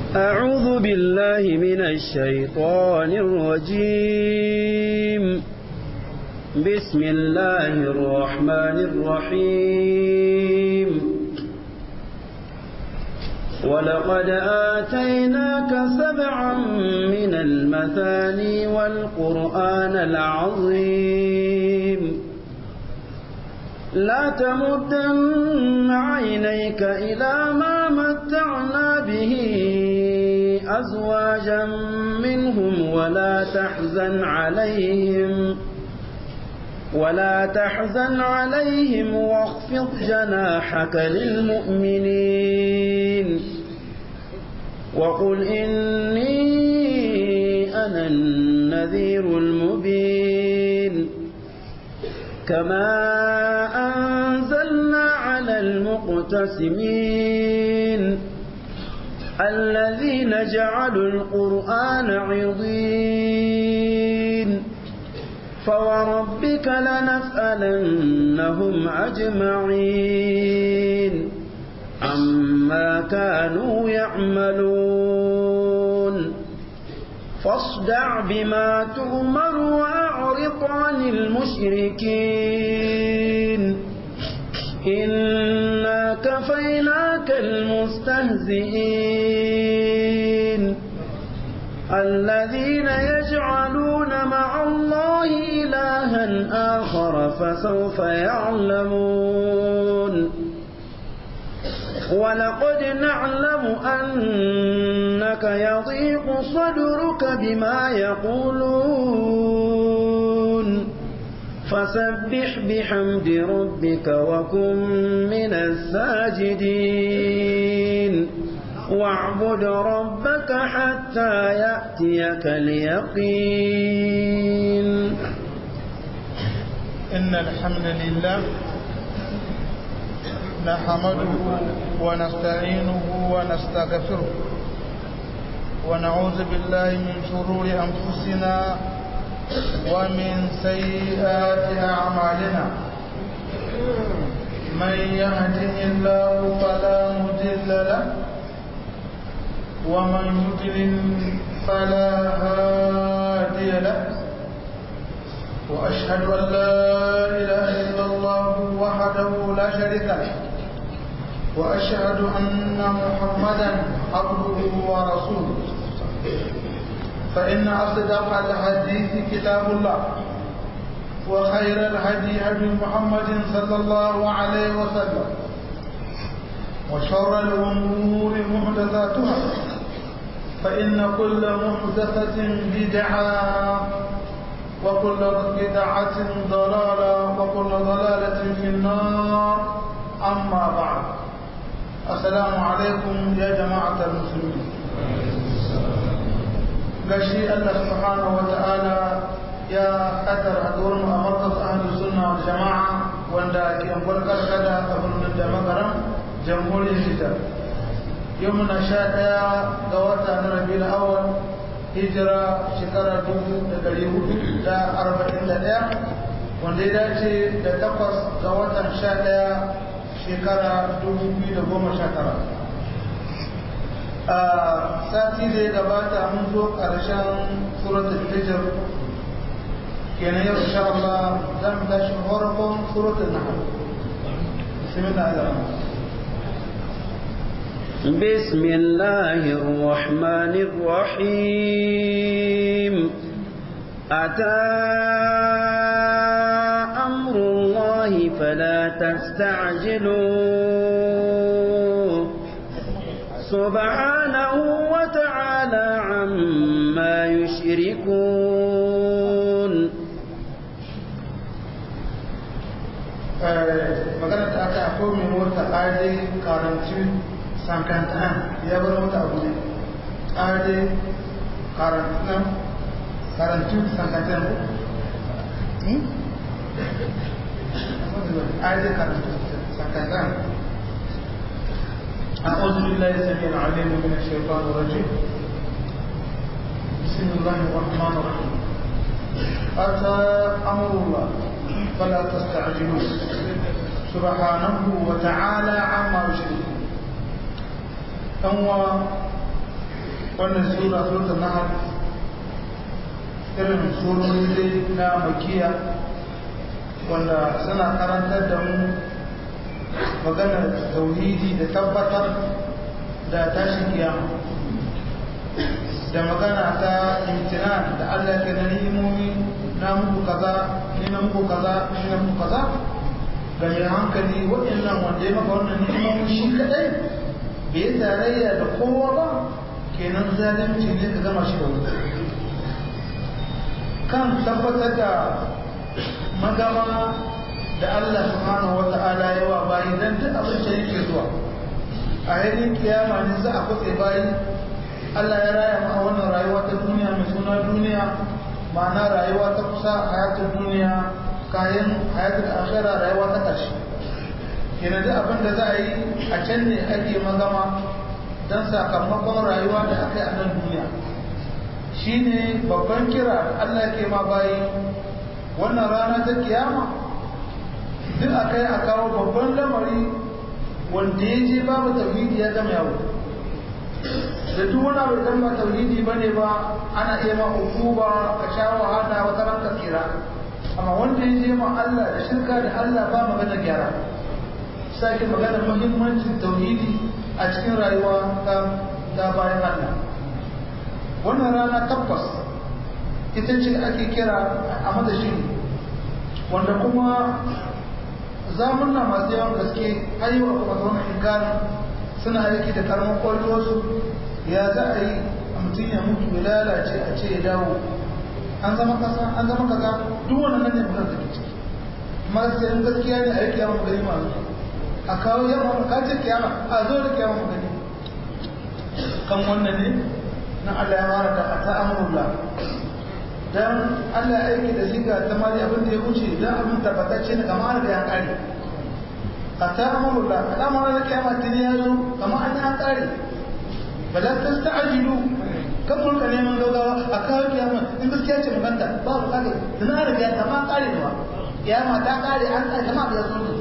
أعوذ بالله من الشيطان الرجيم بسم الله الرحمن الرحيم ولقد آتيناك سبعا من المثاني والقرآن العظيم لا تمدن عينيك إلى ما متعنا به أزواجا منهم ولا تحزن عليهم ولا تحزن عليهم واخفض جناحك للمؤمنين وقل إني أنا النذير المبين كما أنزلنا على المقتسمين الذين جعلوا القرآن عضين فوربك لنسألنهم أجمعين عما كانوا يعملون فاصدع بما تؤمر وأعرض عن المشركين إنا كفيناك المستهزئين الذين يجعلون مع الله إلها آخر فسوف يعلمون ولقد نعلم أنك يضيق صدرك بما يقولون فسبح بحمد ربك وكن من الساجدين واعبد ربك حتى يأتيك اليقين إن الحمد لله نحمده ونستعينه ونستغفره ونعوذ بالله من شرور أنفسنا ومن سيئات أعمالنا من يهده الله فلا مضل له ومن يضلل فلا هادي له وأشهد أن لا إله إلا الله وحده لا شريك له وأشهد أن محمدا عبده ورسوله فإن أصدق الحديث كتاب الله وخير الهدي هدي محمد صلى الله عليه وسلم وشر الأمور محدثاتها فإن كل محدثة بدعة وكل بدعة ضلالة وكل ضلالة في النار أما بعد السلام عليكم يا جماعة المسلمين gashi Allah subhanahu wa ta'ala ya kaddara haduwar mu a markas ahlus sunna wal jama'a wanda ke anguwar karkada a birnin da magaran jamhuriyar Nijar yau muna sha ɗaya ga wata na rabiul awwal hijira shekara dubu da ɗari hudu da arba'in da ɗaya wanda ya dace da takwas ga watan sha ɗaya shekara dubu biyu da goma sha tara a sati da ya gabata mun zo ƙarshen suratul hijr kenan yau insha Allah zan tashi farkon suratul nahl bismillah بسم الله الرحمن الرحيم أتى أمر الله فلا تستعجلوه سبحانه وتعالى عما يشركون magana da aka akwai mai mota ƙari karanci sankantan ya bar mota abu ne ƙari karantan karanci sankantan ƙari karanci sankantan أعوذ بالله السميع العليم من الشيطان الرجيم بسم الله الرحمن الرحيم أتى أمر الله فلا تستعجلوه سبحانه وتعالى عما يشركون أنوا wannan sura suratul nahl irin surori dai na makiya wanda suna karantar da mu maganar tauhidi da tabbatar da tashin kiyama da magana ta imtinan da Allah ke na ni'imomi na muku kaza ni na muku kaza ni na muku kaza ga mai hankali waɗannan wanda ya maka wannan ni'imomi shi kadai bai yi tarayya da kowa ba kenan zalunci ne ka gama shi da wuta kan tabbatar da magama da Allah subhanahu wa ta'ala yawa bayi dan duk abin da yake zuwa a yayin kiyama ne za a kutse bayi Allah ya raya mu a wannan rayuwa ta duniya mai suna duniya ma'ana rayuwa ta kusa hayatun duniya kayan hayatun akhira rayuwa ta ƙarshe kenan duk abin da za a yi a can ne ake magama don sakamakon rayuwa da aka yi a nan duniya shine babban kira da Allah ke ma bayi wannan rana ta kiyama duk a kai a kawo babban lamari wanda ya je babu tauhidi ya gama yawo da duk wani abu idan ba tauhidi ba ne ba ana iya ma hukuma ka sha wahala wata ran ka tsira amma wanda ya je ma Allah da shirka da Allah ba magana gyara sake magana muhimmancin tauhidi a cikin rayuwa ta ta bayan Allah wannan rana tabbas ita ce ake kira a madashi wanda kuma zamunna masu yawan gaske har yi wa kuma zaune inkarin suna aiki da karamin kwallowarsu ya za a yi a mutum ya mutu ya lalace a ce ya dawo an zama kasa an zama kaza duk wannan nan ne mutum da ke ciki amma sai in gaskiya ne a yi kiyama gani masu a kawo yamma ka ce kiyama a zo da kiyama gani kan wannan ne na Allah ya fara da ata amrullah dan Allah ya aiki da shiga ta mali abin da ya wuce dan abin tabbatacce ne kamar da ya kare ata amrullah al'amarin da kiyama ta ya zo kamar an ya kare bala tasta'jilu kan mun ka neman gaggawa a kawo kiyama in gaskiya ce maganta ba bu kare dan an riga ta ma kare ne ba kiyama ta kare an kare kama da zo ne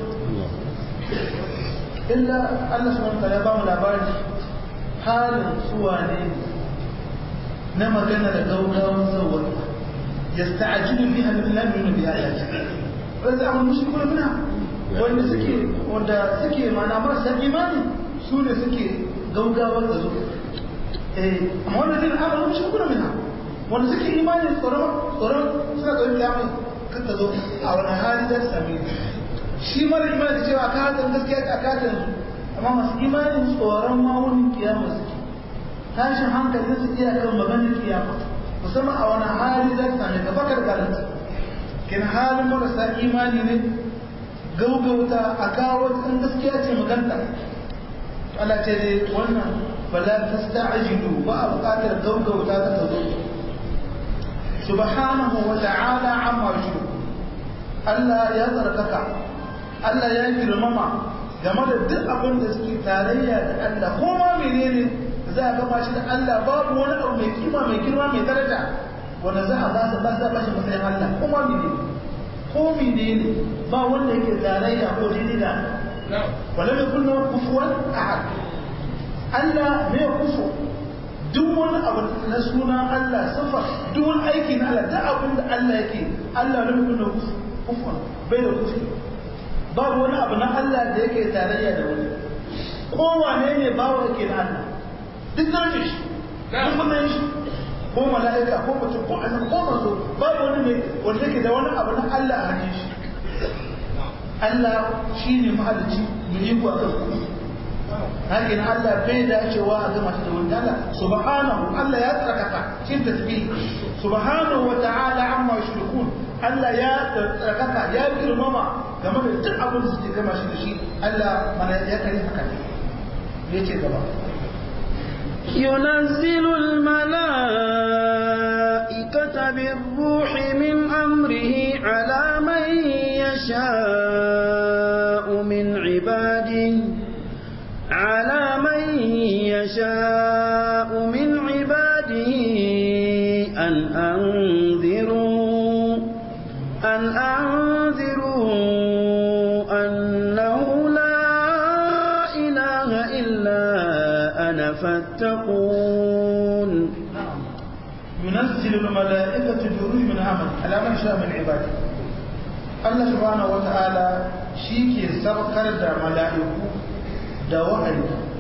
illa Allah subhanahu wa ta'ala ba mu labari halin suwa ne na magana da gaugawan zawar yasta'jilu biha lam yu'minu bi ayati wanda amma mushrikuna minha wanda suke wanda suke mana marasa imani su ne suke gaugawar da zo eh amma wanda zai amma mushrikuna minha wanda suke imani tsoron tsoron suna tsoron kiyama kan ta zo a wani hali da sami shi mara imani cewa ka hatan gaskiya ka katan amma masu imanin tsoron mawunin kiyama suke tashin hankali su iya kan maganar kiyama musamman a wani hali za su same ka bakar garanta kin halin marasa imani ne gaugauta a kawo kan gaskiya ce maganta Allah ce dai wannan bala tasta'jilu ba a buƙatar gaugauta ta tazo subhanahu wa ta'ala amma yushriku Allah ya tsarkaka Allah ya girmama game da duk abin da suke tarayya da Allah ko ma menene za a gama shi da Allah babu wani abu mai kima mai girma mai daraja wanda za a ba su ba za ba shi matsayin Allah ko ma menene ko menene ba wanda yake tarayya ko daidai da wala mai kunna kufuwan ahad Allah ne ya kufu duk wani abu na sunan Allah sifa duk wani aiki na Allah duk abin da Allah yake Allah ne mai kunna kufuwan bai da kufu babu wani abu na Allah da yake tarayya da wani kowane ne bawa yake na Allah duk zarfe shi duk kuma shi ko mala'ika ko mutum ko annabi ko manzo babu wani ne wanda yake da wani abu na Allah a hannun shi Allah shine mahalicci mu yi ku akan ku hakin Allah bai da cewa a gama shi da wani Allah subhanahu Allah ya tsarkaka shi tasbih subhanahu wa ta'ala amma yushrikun Allah ya tsarkaka ya girmama game da duk abin da suke gama shi da shi Allah mana ya kare haka ne yace gaba ينزل الملائكة بالروح من أمره على من يشاء من عباده على من يشاء من عباده أن أنذروا أن أنذروا أنه لا إله إلا أنا فاتقون تتقون ينزل الملائكة بروح من أمر على من شاء من عباده Allah subhanahu wa ta'ala shi ke saukar da mala'iku da wahayi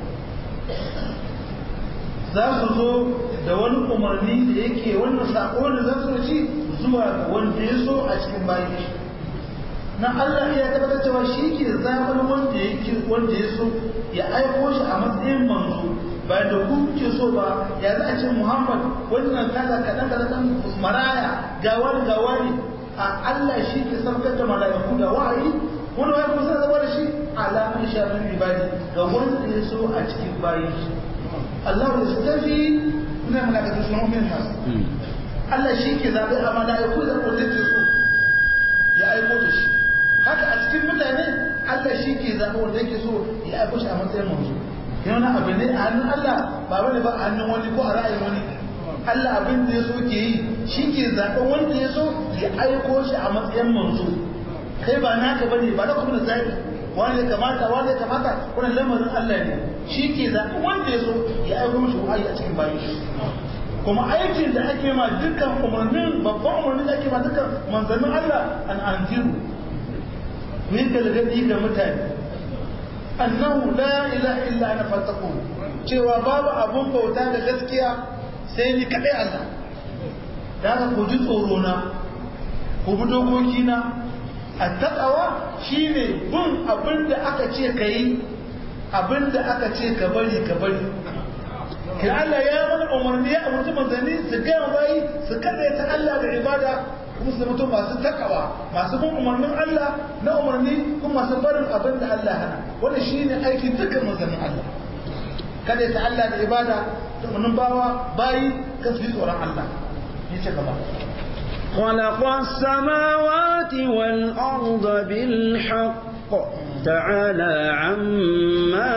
za su zo da wani umarni da yake wannan sako da za su ci zuwa ga wanda ya so a cikin bayan shi na Allah ya tabbatar cewa shi ke zaɓar wanda yake wanda ya so ya aiko shi a matsayin manzo ba da ku ke so ba ya za a ce Muhammad wannan kaza kaɗan kaɗan maraya ga wani ga wani a Allah shi ke saukar da mala'iku da wahayi wani wahayi kuma sai zama da shi alamun shafin ibadi ga wanda ya so a cikin bayan shi Allah ya stafi ina mala'ikatu sun mu'min nas Allah shi ke zaɓe a mala'iku da wanda ke so ya aiko da shi haka a cikin mutane Allah shi ke zaɓe wanda yake so ya aiko shi a matsayin manzo yana abu ne a hannun Allah ba bane ba a hannun wani ko a ra'ayin wani Allah abin da ya so ke yi shi ke zaɓen wanda ya so ya aiko shi a matsayin manzo kai ba naka bane ba na kuma da zaɓi wani ya kamata wani ya kamata wannan lamarin Allah ne shi ke zaɓen wanda ya so ya aiko mishi wa'ayi a cikin bayan shi kuma aikin da ake ma dukkan umarnin babban umarnin da ake ma dukkan manzannin Allah an anziru ku yi galgadi ga mutane annahu la ilaha illa ana fattaqu cewa babu abun bauta da gaskiya sai ni kadai Allah da haka ku ji tsoro na ku bi dokoki na attaqawa shine bin abin da aka ce kai abin da aka ce ka bari ka bari kin Allah ya mana umarni ya umarci manzanni su gaya bayi su kada ta Allah da ibada kuma su mutum masu takawa masu bin umarnin Allah na umarni kuma masu barin abin da Allah hana wannan shine aikin dukkan manzannin Allah kada ta Allah da ibada da umarnin bawa bayi ka su tsoron Allah ni ce gaba خلق السماوات والأرض بالحق تعالى عما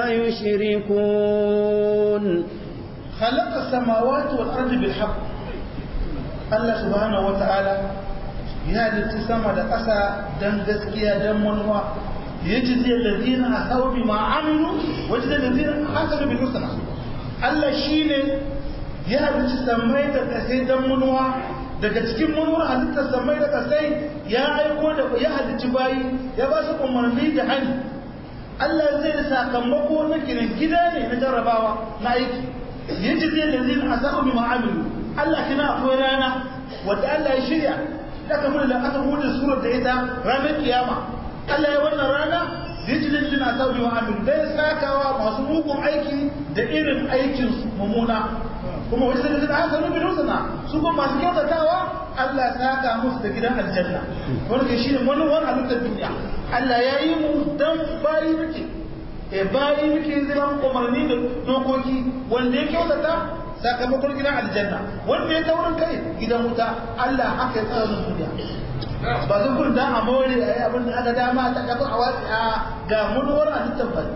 يشركون خلق السماوات والأرض بالحق الله سبحانه وتعالى ya halitta sama da ƙasa don gaskiya don manuwa ya ji zai lalzina a sau bi ma'aminu wajen da lalzina a hankali bin husna Allah shi ne ya halitta samai da ƙasai don manuwa daga cikin manuwar halittar samai da ƙasai ya aiko da ya halitta bayi ya ba su umarni da hani Allah zai da sakamako na ginin gida ne na jarrabawa na aiki ya ji zai lalzina a sau bi ma'aminu Allah kina akwai rana wadda Allah ya shirya aka mun da aka bude surar da ita ranar kiyama Allah ya wannan rana rijilin lina sauri wa amin dai sakawa masu mugun aiki da irin aikin su mummuna kuma wani sai da aka rubi rusuna su kuma masu kyautatawa Allah ya saka musu da gidan aljanna wani ke shine wani wani halittar duniya Allah ya yi mu dan bayi muke e bayi muke zaman umarni da dokoki wanda ya kyautata sakamakon gidan aljanna wanda ya taurin kai gidan wuta Allah haka ya tsara mun duniya ba zan kun da a more a yi abin da aka dama ta kafa a watsi a ga munuwar a littan fari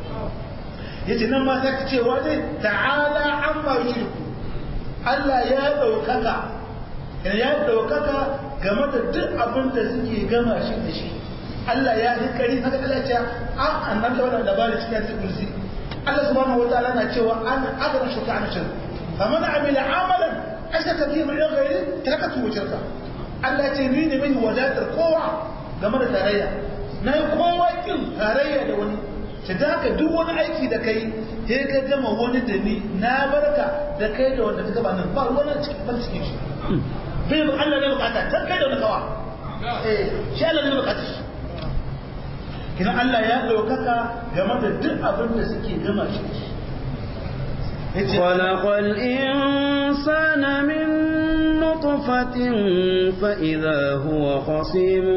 yace nan ma sai ka ce wani ta'ala amma yushriku Allah ya daukaka ya daukaka game da duk abin da suke gama shi da shi Allah ya yi kari haka Allah ya ce a annabi wannan labari cikin kursi Allah subhanahu wataala na cewa an agara shi ta shirka فمن عمل عملا أشرك فيه من غيره تركته وشركه Allah ce ni ne mai wadatar kowa game da tarayya na yi kowa kin tarayya da wani ta da haka duk wani aiki da kai sai ka gama wani da ni na barka da kai da wanda ta gaba nan ba wani cikin ban cikin shi bai mu Allah ne bukata ta kai da wani kawa eh shi Allah ne bukata shi kina Allah ya daukaka game da duk abin da suke gama shi خلق الإنسان من نطفة فإذا هو خصيم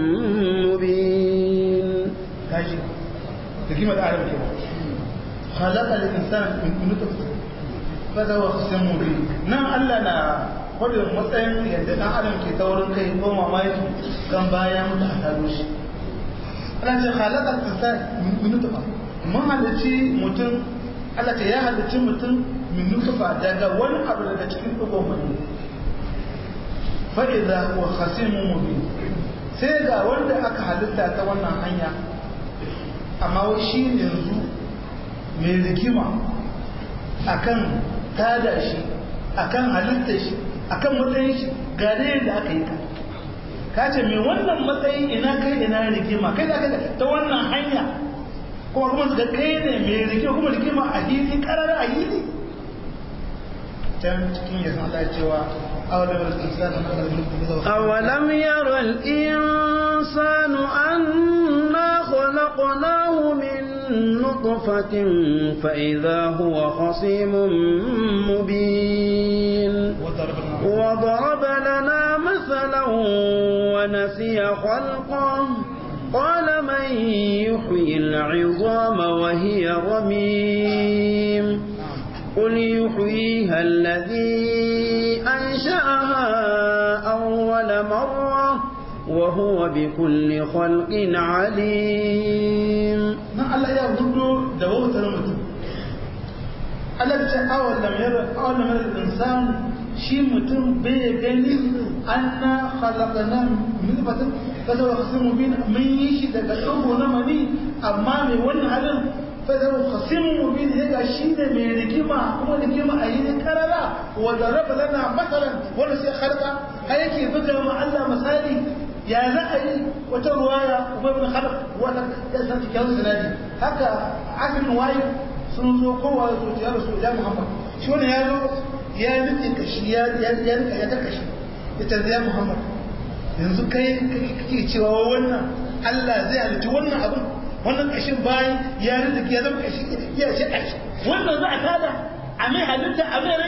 مبين kaji da kima da adam ke khalaqa al-insan min nutfatin fa huwa khasimun mubin nan Allah na kodin matsayin yadda dan adam ke taurin kai ko mamaki kan baya mutu a taro shi Allah ce khalaqa al-insan min nutfatin mun halici mutum Allah ce ya halicci mutum min nutfa daga wani abu daga cikin dugon mani fa idza huwa khasimun mubin sai ga wanda aka halitta ta wannan hanya amma wai shi yanzu mai rikima akan tada shi akan halitta shi akan matsayin shi ga da yadda aka yi ka ka ce mai wannan matsayi ina kai ina rigima kai da kai ta wannan hanya kuma kuma su ga kai ne mai rigima kuma rigima a hili karar a hili can cikin yasan Allah cewa أولم ير الإنسان أنا خلقناه من نطفة فإذا هو خصيم مبين وضرب لنا مثلا ونسي خلقه قال من يحيي العظام وهي رميم قل يحييها الذي أنشأها أول مرة وهو بكل خلق عليم na Allah ya gudu da wautar mutum Allah ta awal lam yara awal lam yara insan shi mutum bai gani anna khalaqna min batin kaza wa khasimu bin mun yi shi daga tsogo na mani amma mai wannan halin fadar khasimu bin ya ga shi ne mai rigima kuma rigima a yi karara wa daraba lana masalan wanda sai khalqa kai yake buga ma Allah misali ya za a yi wata ruwaya kuma ibn khalaf wata ya san cikin sanadi haka asirin wayi sun zo kowa da zuciya da su ya muhammad shi wani ya zo ya nufi kashi ya ya ya ya ta kashi ya ta ya muhammad yanzu kai kake cewa wannan Allah zai halitta wannan abin wannan kashin bayan ya rinda ya zama kashi ya ce kashi wannan za a tada a mai halitta a mai rai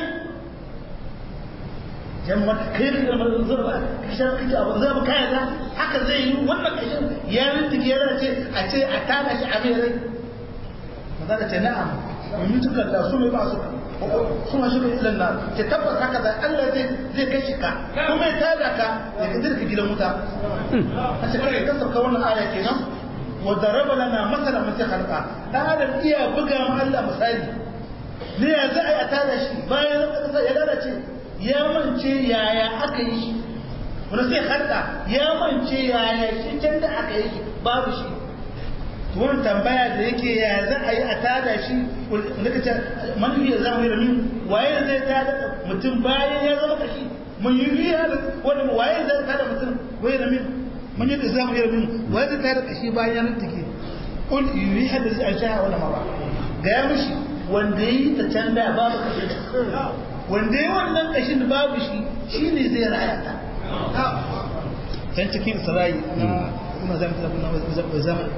jama'a kai da zama zurba kashin kake abu zai mu kaya da haka zai yi wannan kashin ya rinda ya ce a ce a tada shi a mai rai maza da ce na'am domin tuka da su mai ba su suna shiga ilan na ce tabbas haka da Allah zai zai kashi ka kuma ya tada ka ya ka dirka gidan wuta a ce kai kasar ka wannan aya kenan wa daraba lana masala mace halka dan adam iya buga ma Allah misali ne ya za a yi a tada shi bayan kasa ya lalace ya mance yaya aka yi shi wani sai halka ya mance yaya shi can da aka yi shi babu shi wani tambaya da yake ya za a yi a tada shi wanda ka ce manufi ya zama yi waye zai tada mutum bayan ya zama kashi mun yi riya da wani waye zai tada mutum waye da min mun yi da zama yi min waye zai tada kashi bayan ya take kul yi hada zai a sha wani mara ga ya mishi wanda yi ta can da babu kashi wanda yi wannan kashin da babu shi shi ne zai raya ta can cikin isra'i na kuma zama zama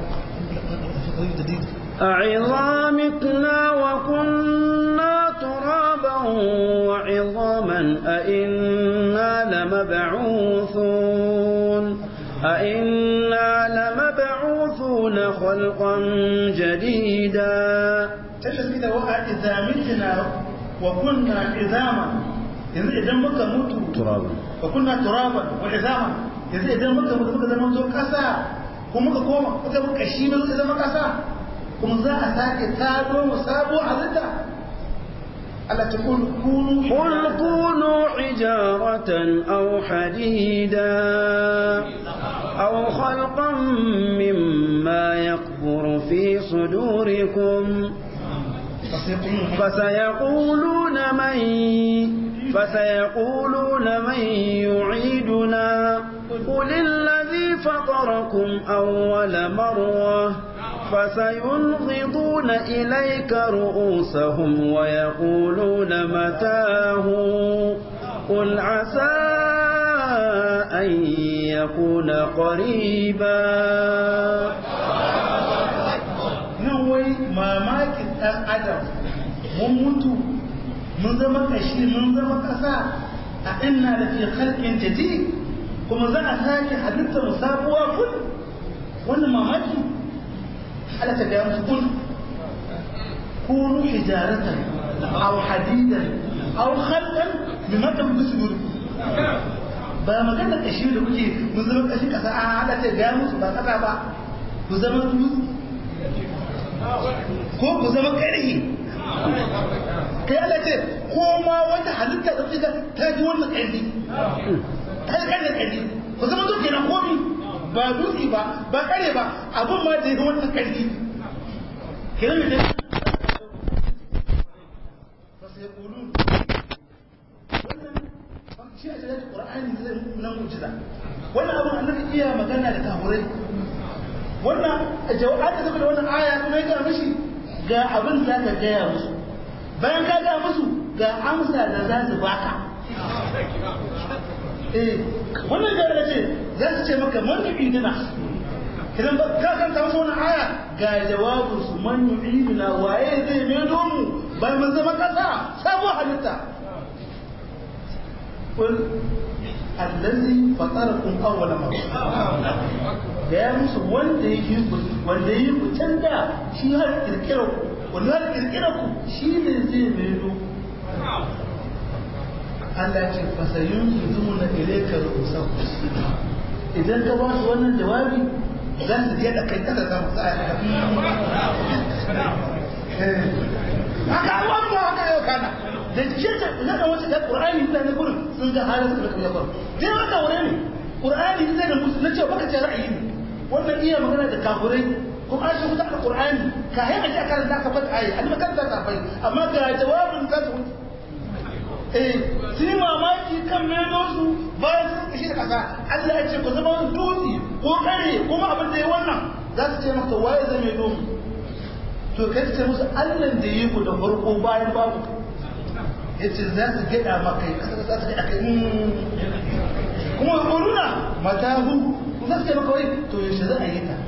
أعظامتنا وكنا ترابا وعظاما أئنا لمبعوثون أئنا لمبعوثون خلقا جديدا تشهد كده وقع إذا متنا وكنا عظاما yanzu idan muka mutu ترابا wa kunna turaban wa izama yanzu idan muka mutu muka zama zo kasa ko muka koma muka muka shi muka zama kasa kuma za a sake tado mu sabo halitta Allah ta kun kunu قل كونوا حجارة أو حديدا أو خلقا مما يكبر في صدوركم فسيقولون من فسيقولون من يعيدنا قل الذي فطركم أول مرة فسينغضون إليك رؤوسهم ويقولون متاه قل عسى أن يكون قريبا nan wai mamakin ɗan adam mun mutu mun zama kashi mun zama ƙasa a inna da fi halkin jadi kuma za a sake halitta mu sabuwa kun wannan mamaki ala ta gaya musu kun kunu hijaratan aw hadidan aw khalqan mimma tamdu sudur ba magana kashi da kuke mun zama kashi kasa a ala ta gaya musu ba kasa ba ku zama dutse ko ku zama ƙarhi kai Allah ce ko ma wata halitta da kuka ta ji wannan ƙarfi ta ji ƙarfi ƙarfi ku zama duk kenan komi ba dutse ba ba ƙare ba abin ma da yi wannan ƙarfi kenan mai yaqulun wannan shi a cikin qur'ani zai nan mu'jiza wannan abun annabi iya magana da kafurai wannan jawab da saboda wannan aya kuma ya ga mishi ga abin da ka gaya musu bayan ka ga musu ga amsa da za su baka eh wannan da ce za su ce maka man yu'idina idan ba ka kan ta wasu wannan aya ga jawabin su man yu'idina waye zai mai mu bayan mun zama kasa sabuwar halitta قل الذي فطركم اول مره da ya musu wanda ya yi ku wanda ya yi ku can da shi har kirkira ku wanda har kirkira ku shi ne zai maido Allah ce fasayun su zumu na ilaika rusan idan ka ba su wannan jawabi za su je da kai kada za mu sa haka abubuwan ba haka yau kana da cikin ta da wata da qur'ani da ne gurin sun ga halin da kuma yakon dai wanda wure ne qur'ani da da musu na ce baka ce ra'ayi ne wannan iya magana da kafirai kuma an shi da qur'ani ka yi a kan da ka fata ayi an kan da ka bai amma ga jawabin ka su eh sai mamaki kan meno su bayan sun kashi da kasa Allah ya ce ku zama dutse ko kare kuma abin da ya wannan za su ce maka waye zai mai domu to kai ce musu Allah da yi ku da farko bayan babu yace za su gida maka kasa za su gida kai kuma kuruna matahu za su ce maka wai to yaushe za a yi ta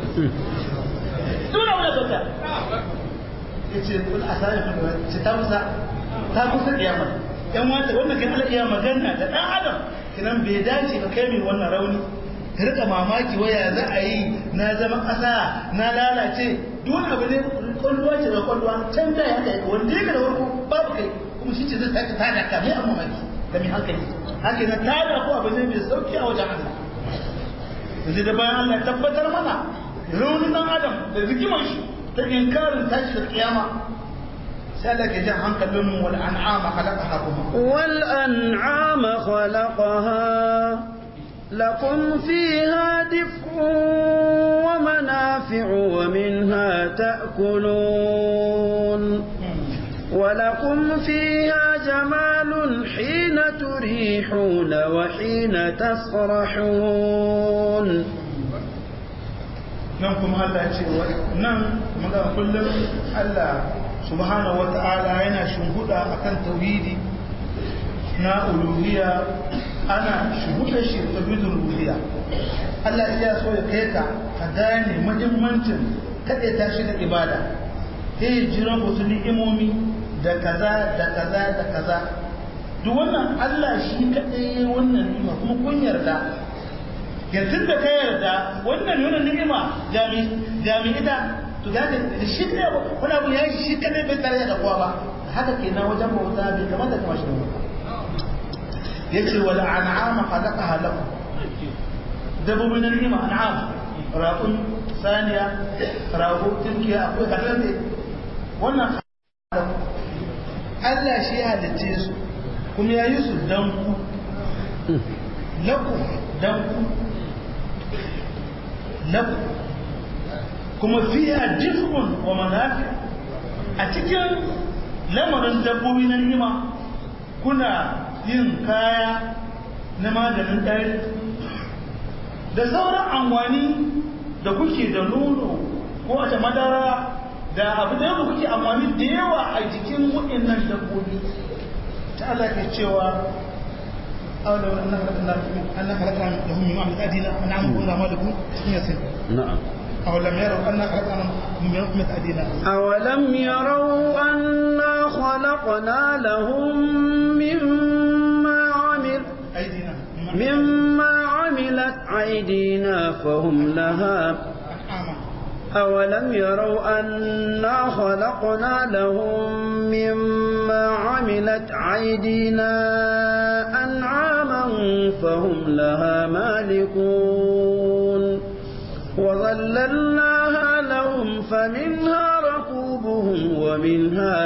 dole wani bauta yace kun asali kun ce ta musa ta kusa kiyama yan wata wannan kan Allah iya magana da dan adam kinan bai dace ka kai mai wannan rauni ka rika mamaki waya za a yi na zama ƙasa na lalace duk abu ne kwalluwa ce da kwalluwa can da ya kai wanda ya da farko babu kai kuma shi ce zai sake tada ka mai amma maki da mai hankali haka na tada ko abu ne mai sauki a wajen Allah yanzu da bayan Allah tabbatar mana raunin dan adam da rikimar shi ta inkarin tashi da kiyama سألك جاء كلهم والأنعام خلقها والأنعام خلقها لكم فيها دفء ومنافع ومنها تأكلون ولكم فيها جمال حين تريحون وحين تسرحون نعم الله يقول نعم ماذا كل الله subhanahu wata'ala yana shimhuda akan tauhidi na uluhiyya ana shimhuda shi tauhidul uluhiyya Allah ya so ya kai ka ka gane muhimmancin kade ta shi da ibada sai jira wasu ni'imomi da kaza da kaza da kaza duk wannan Allah shi kadai wannan ni'ima kuma kun yarda yanzu da ka yarda wannan wannan ni'ima jami jami ita to da da shi ne wani abu ya yi shi kadai bai tare da kowa ba haka kenan wajen bauta bai kamata ka mashi ba yace wal an'ama khalaqaha lakum dabbobin ni'ima an'am raqun saniya rago tinkiya akwai kadan ne wannan Allah shi ya halitte su kuma ya yi su dan ku lakum dan ku lakum kuma fiya jifun wa manafi a cikin lamarin dabbobi na nima kuna yin kaya na maganin ɗari da sauran amfani da kuke da nono ko a madara da abu da yawa kuke amfani da yawa a jikin waɗannan dabbobi ta Allah ke cewa أولو أن خلقنا لهم من معمل أدينا أنعم ولا مالكم نعم أولم يروا أنا خلقنا من رحمة أدينا أولم يروا أنا خلقنا لهم مما عمل أيدينا مما عملت أيدينا فهم لها أولم يروا أنا خلقنا لهم مما عملت أيدينا أنعاما فهم لها مالكون وظللناها لهم فمنها ركوبهم ومنها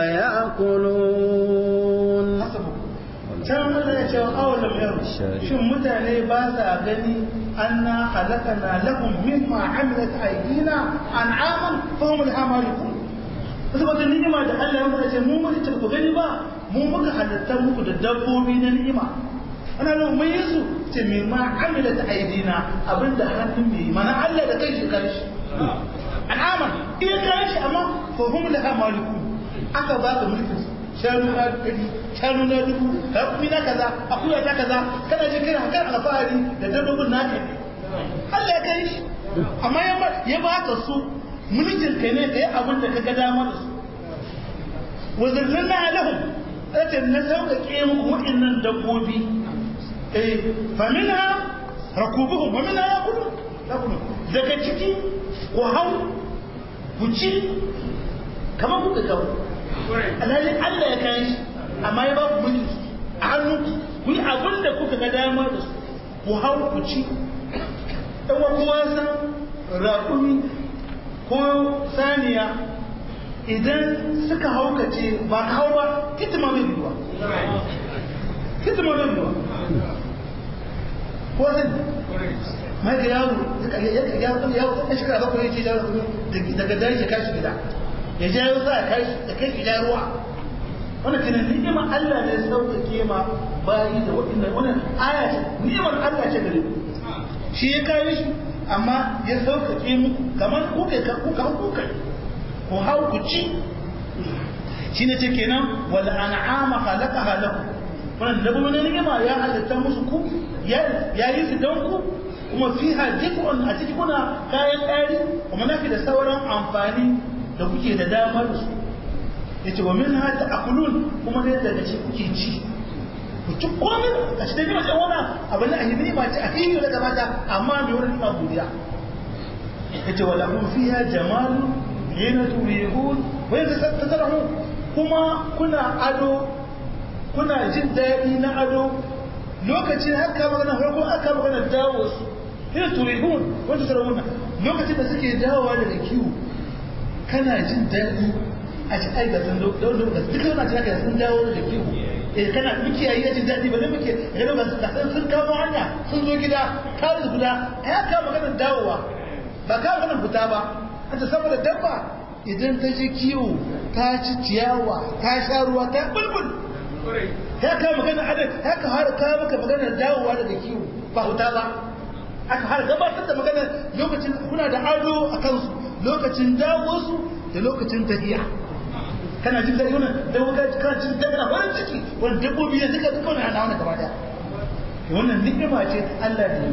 يأكلون can mana ya cewa awalam yau shin mutane ba sa gani anna halakana lahum mimma amilat aydina an'aman fa hum laha malikun saboda ni'ima da Allah ya fara ce mu mun ce ku gani ba mu muka halitta muku da dabbobi na ni'ima ana nan mun yi su ce mai ma amila ta aidina abinda hannun mai mana Allah da kai shi kai shi al'aman iya kai shi amma fa hum laha maliku aka ba ka mulkin shanu na dubu shanu na dubu rakumi na kaza akuya ta kaza kana ji kana kan alfahari da dabbobin naka Allah ya kai shi amma ya ba ka su mulkin kai ne kai abin da ka ga dama da su wazirna lahum ata na sauƙaƙe muku waɗannan dabbobi eh faminha rakubuhum wa minha yakulun daga ciki ku hau ku ci kamar kuka kawo alhali Allah ya kai shi amma ya ba ku mulki a hannu ku yi abin da kuka ga dama da su ku hau ku ci ɗan kowa san raƙumi ko saniya idan suka haukace ba ka hau ba kitima mai biyuwa kitima mai biyuwa ko zai mai da yaro yaro ta shekara bakwai ya ce daga dare ya kashi gida ya ja yau sa ya kai gida ruwa wannan kenan ni'imar Allah ne sauƙaƙe ma bayi da waɗannan wannan aya ce ni'imar Allah ce gare ku shi ya kawo shi amma ya sauƙaƙe muku kamar kuka kuka kuka ku hau ku ci shi ne ce kenan wal an'ama khalaqaha lakum wannan dabbobi ne ni'ima ya halitta musu ku ya yi su don ku kuma fiha dikun a ciki kuna kayan ɗari kuma nafi da sauran amfani da kuke da dama da su yace wa min hata akulun kuma dai daga ci kuke ci ku ci komai a cikin nima sai wani abin da ahimi ba ci a hiyo daga mata amma mai wani nima godiya yace wa lahum fiha jamalu hina turihun wa yadda tasarahu kuma kuna ado kuna jin daɗi na ado lokacin haka magana farko aka magana dawo su hina turihun wa tasarahun lokacin da suke dawowa daga kiwo kana jin daɗi a ci ai ga sun da wanda ba duka yana ci haka sun dawo da kiwo eh kana muke yayi jin daɗi ba ne muke ga ba su kasan sun kamo hanya sun zo gida kawai guda ya ka magana dawowa ba ka magana fita ba an ta saboda dabba idan ta je kiwo ta ci ciyawa ta sha ruwa ta bulbul ya ka magana adad ya ka har ka maka magana dawowa daga kiwo ba huta ba aka har gabatar da magana lokacin kuna da ado a kansu lokacin dawo su da lokacin tafiya kana jin daɗi wannan dabbobi kana jin daɗi na farin ciki wannan dabbobi ne duka duka wannan ana wannan gaba daya wannan ni'ima ce ta Allah da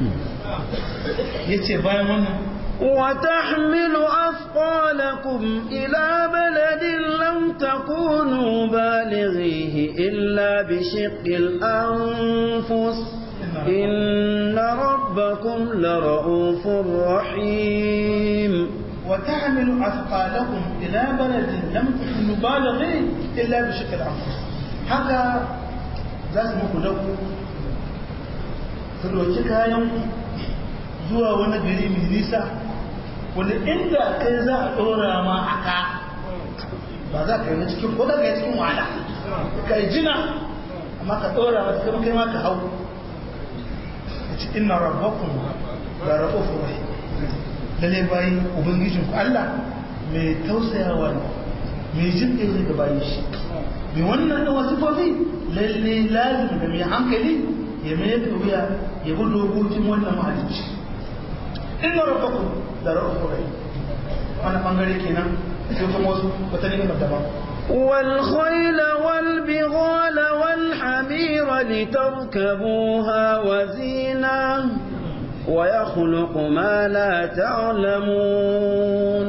yi yace bayan wannan وتحمل أثقالكم إلى بلد لم تكونوا بالغيه إلا بشق الأنفس إن ربكم لرؤوف رحيم وتحمل أثقالكم إلى بلد لم تكونوا بالغيه إلا بشق الأنفس haka za su muku dauku su ɗauki kayan zuwa wani gari mai nisa wanda inda kai za a ɗora ma a ka ba za ka yi na cikin ko daga cikin wahala ka yi jina amma ka ɗora mata kama kai ma ka hau a ci ina rabakun da raɓofin rai lalle bayi ubangijin ku Allah mai tausayawa ne mai jin ɗaya ga bayi shi mai wannan da wasu fofi lalle lazim da mai hankali ya mai da wuya ya bi dokokin wannan mahalicci inna rabbakum da ra'ufur rahim wannan bangare kenan sai kuma wasu wata ne ga daban والخيل والبغال والحمير لتركبوها وزينة ويخلق ما لا تعلمون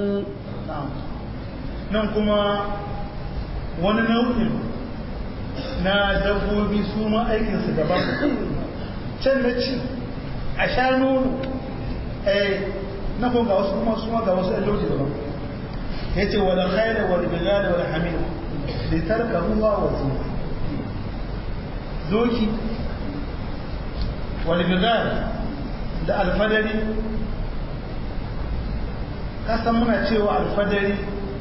nan kuma wani nau'in na dabbobi su ma aikinsu daban can na ci a sha nono na kuma ga wasu kuma suma ga wasu ɗan daban ya ce wala khaira wal bilal wal hamil li tarkabuha wa zina doki wal bilal da alfadari kasan muna cewa alfadari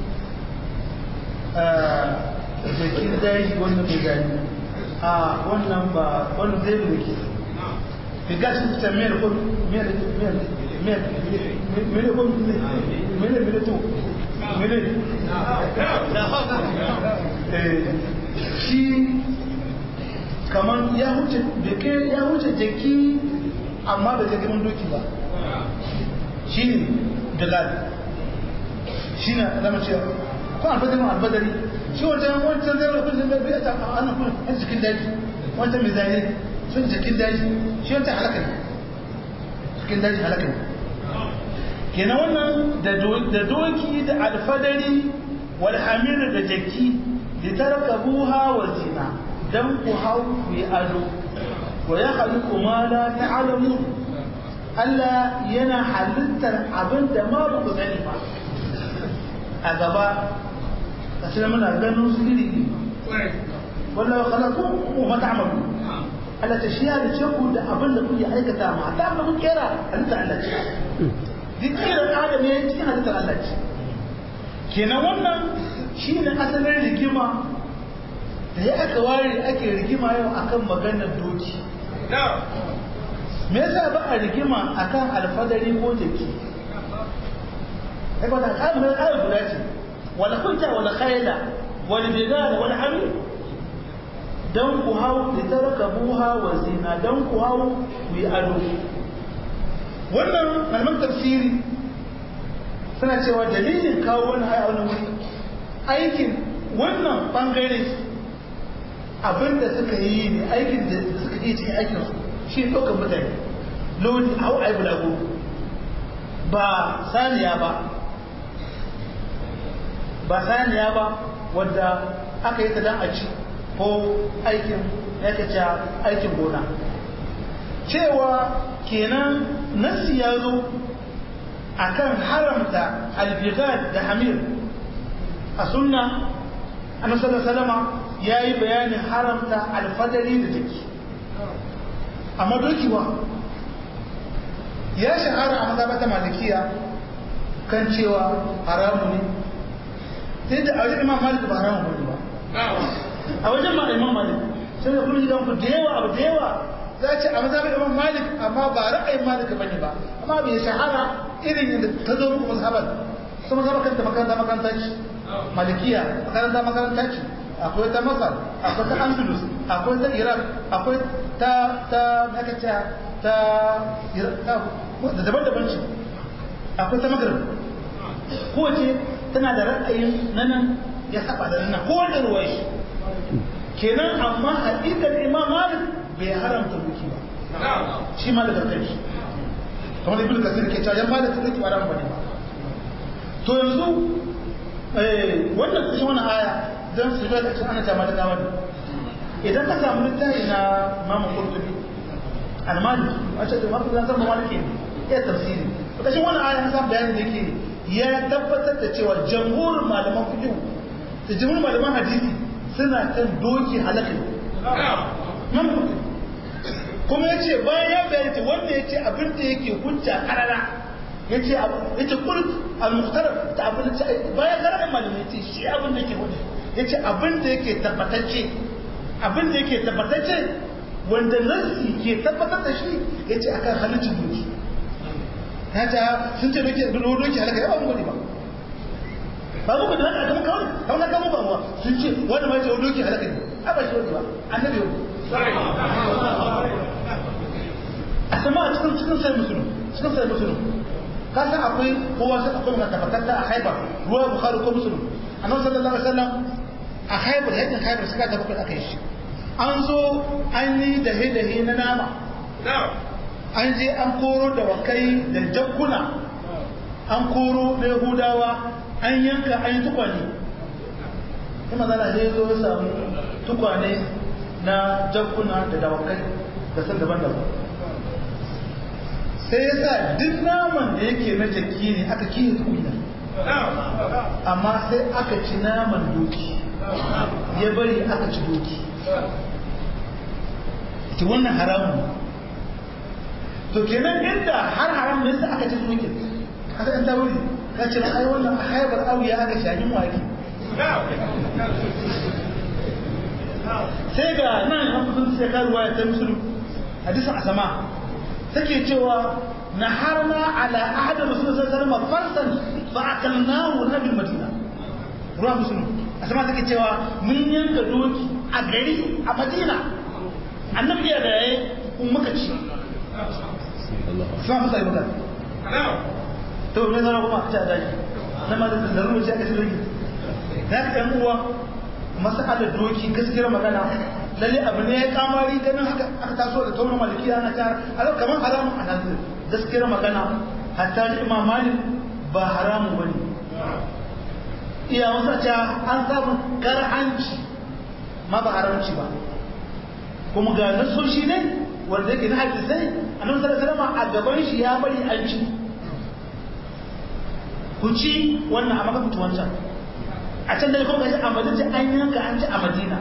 jakin daji wanda bai gani a wannan ba wannan zai da ke figa shi ta miyar ko miyar miyar miyar miyar ko miyar miyar to miyar shi kamar ya huce ya huce jaki amma bai kai girman doki ba shi ne bilal shi ne zama ce ko albadarin albadari shi wancan wancan zai rafin da bai ta ana kuma yan jikin daji wancan mai zane sun jikin daji shi wancan halaka ne cikin daji halaka ne kenan wannan da doki da alfadari wal hamir da jaki da tarkabuha wa zina dan ku hau ku yi ado wa ya khaliqu ma la ta'lamun Allah yana halittar abin da ma ba ku sani ba a gaba a cikin muna ganin su iri wallahu khalaqakum wa ma ta'malun Allah ta shi ya ce ku da abin da kuke aikata ma ta abin da kuke kera halittar Allah ce duk kiran adam ya cikin halittar Allah ce kenan wannan shi ne asalin rigima da ya aka ware ake rigima yau akan maganar doki me yasa ba a rigima akan alfadari ko jaki ai ba ta kamar ayar guda ce wala kunta wala khayla wala bigala wala hamil dan ku hau da tarkabuha wa zina dan ku hau ku yi ado wannan malaman tafsiri suna cewa dalilin kawo wani haya wani wuri aikin wannan bangare abinda suka yi ne aikin da suka yi cikin aikin su shi ɗaukar mutane lodi hau a yi bulago ba saniya ba ba saniya ba wadda aka yi ta dan a ci ko aikin ya aikin gona cewa kenan nasi ya zo akan haramta albighad da hamir a sunna annabi sallallahu alaihi wasallam yayi bayanin haramta alfadari da jiki amma doki wa ya shahara a mazhabata malikiya kan cewa haramu ne sai da a wajen imam malik ba haramu bane ba a wajen ma imam malik sai da kuma gidan ku da yawa abu da yawa za ce a mazhabin imam malik amma ba ra'ayin malik bane ba amma bai shahara irin yadda ta zo muku mazhabar su mazhabar kanta makaranta makaranta ce malikiya makaranta makaranta ce akwai ta masar akwai ta andalus akwai ta iraq akwai ta ta makaca ta da daban-daban ce akwai ta magrib kowace tana da ra'ayin nanan ya saba da nan ko wanda ruwa shi kenan amma haƙiƙar imam malik bai haramta duki ba shi malik da kai kamar ibn kasir ke cewa yan malik duki ba ran bane ba to yanzu wannan cikin wannan aya dan su ga cikin ana ta malaka wani idan ka samu littafi na Imam Qurtubi al-Maliki wace da Imam Qurtubi zan maliki ne ya tafsiri to kashin wannan aya san bayanin da yake ya tabbatar da cewa jamhurin malaman fiqh da jamhurin malaman hadisi suna kan doki halaka Imam Qurtubi kuma yace bayan ya bayyana wanda yace abin da yake hujja karara yace yace kul al-muhtaraf ta abin da bayan karar malami yace shi abin da yake hujja yace abin da yake tabbatacce abin da yake tabbatacce wanda nasi ke tabbatar da shi yace akan halittar doki ya ta sun ce doki doki halaka ya ba mu gani ba ba mu da haka kuma kawai kawai na kama ba sun ce wanda ma ce doki halaka ne a ba shi wani ba annabi yau a sama a cikin cikin sai musulun cikin sai musulun ka san akwai kowa sai akwai mai tabbatatta a haibar ruwa bukhari ko musulun annabi sallallahu alaihi wasallam a haibar yakin haibar suka ta bakwai aka yi shi an zo an yi dahe-dahe na nama an je an koro da wakai da jakkuna an koro da yahudawa an yanka an yi tukwane kuma zana je zo ya samu tukwane na jakkuna da dawakai da san daban-daban sai ya sa duk naman da yake na jaki ne aka kiyaye tukunya amma sai aka ci naman doki ya bari aka ci doki ki wannan haramun to kenan inda har haram ne sai aka ci doki aka ɗan tawuri ka ce ai wannan a haibar auya aka shahin waki sai ga nan an kudin sai karuwa ya ta musulun hadisin asama take cewa na harna ala ahadar rasulun sallallahu alaihi wasallam farsan fa akalnahu nabil madina ruwa musulun asama take cewa mun yanka doki a gari a madina annabi ya da yayi kun muka ci sa musa yi magana to me zara kuma ta daji na ma da zaru ce aka tsiri da ka ɗan uwa mas'alar doki gaskiyar magana lalle abu ne ya kamari ganin haka aka taso da taurin malikiya na ta a kamar haramun a nan gaskiyar magana hatta da imam malik ba haramun bane iya wasa ta an samu karhanci ma ba haramci ba kuma ga nasoshi ne wanda yake na hadisai annabi sallallahu alaihi wasallam a gaban shi ya bari an ci ku ci wannan a maka wancan a can da kuma gashi a madina an yanka an ci a madina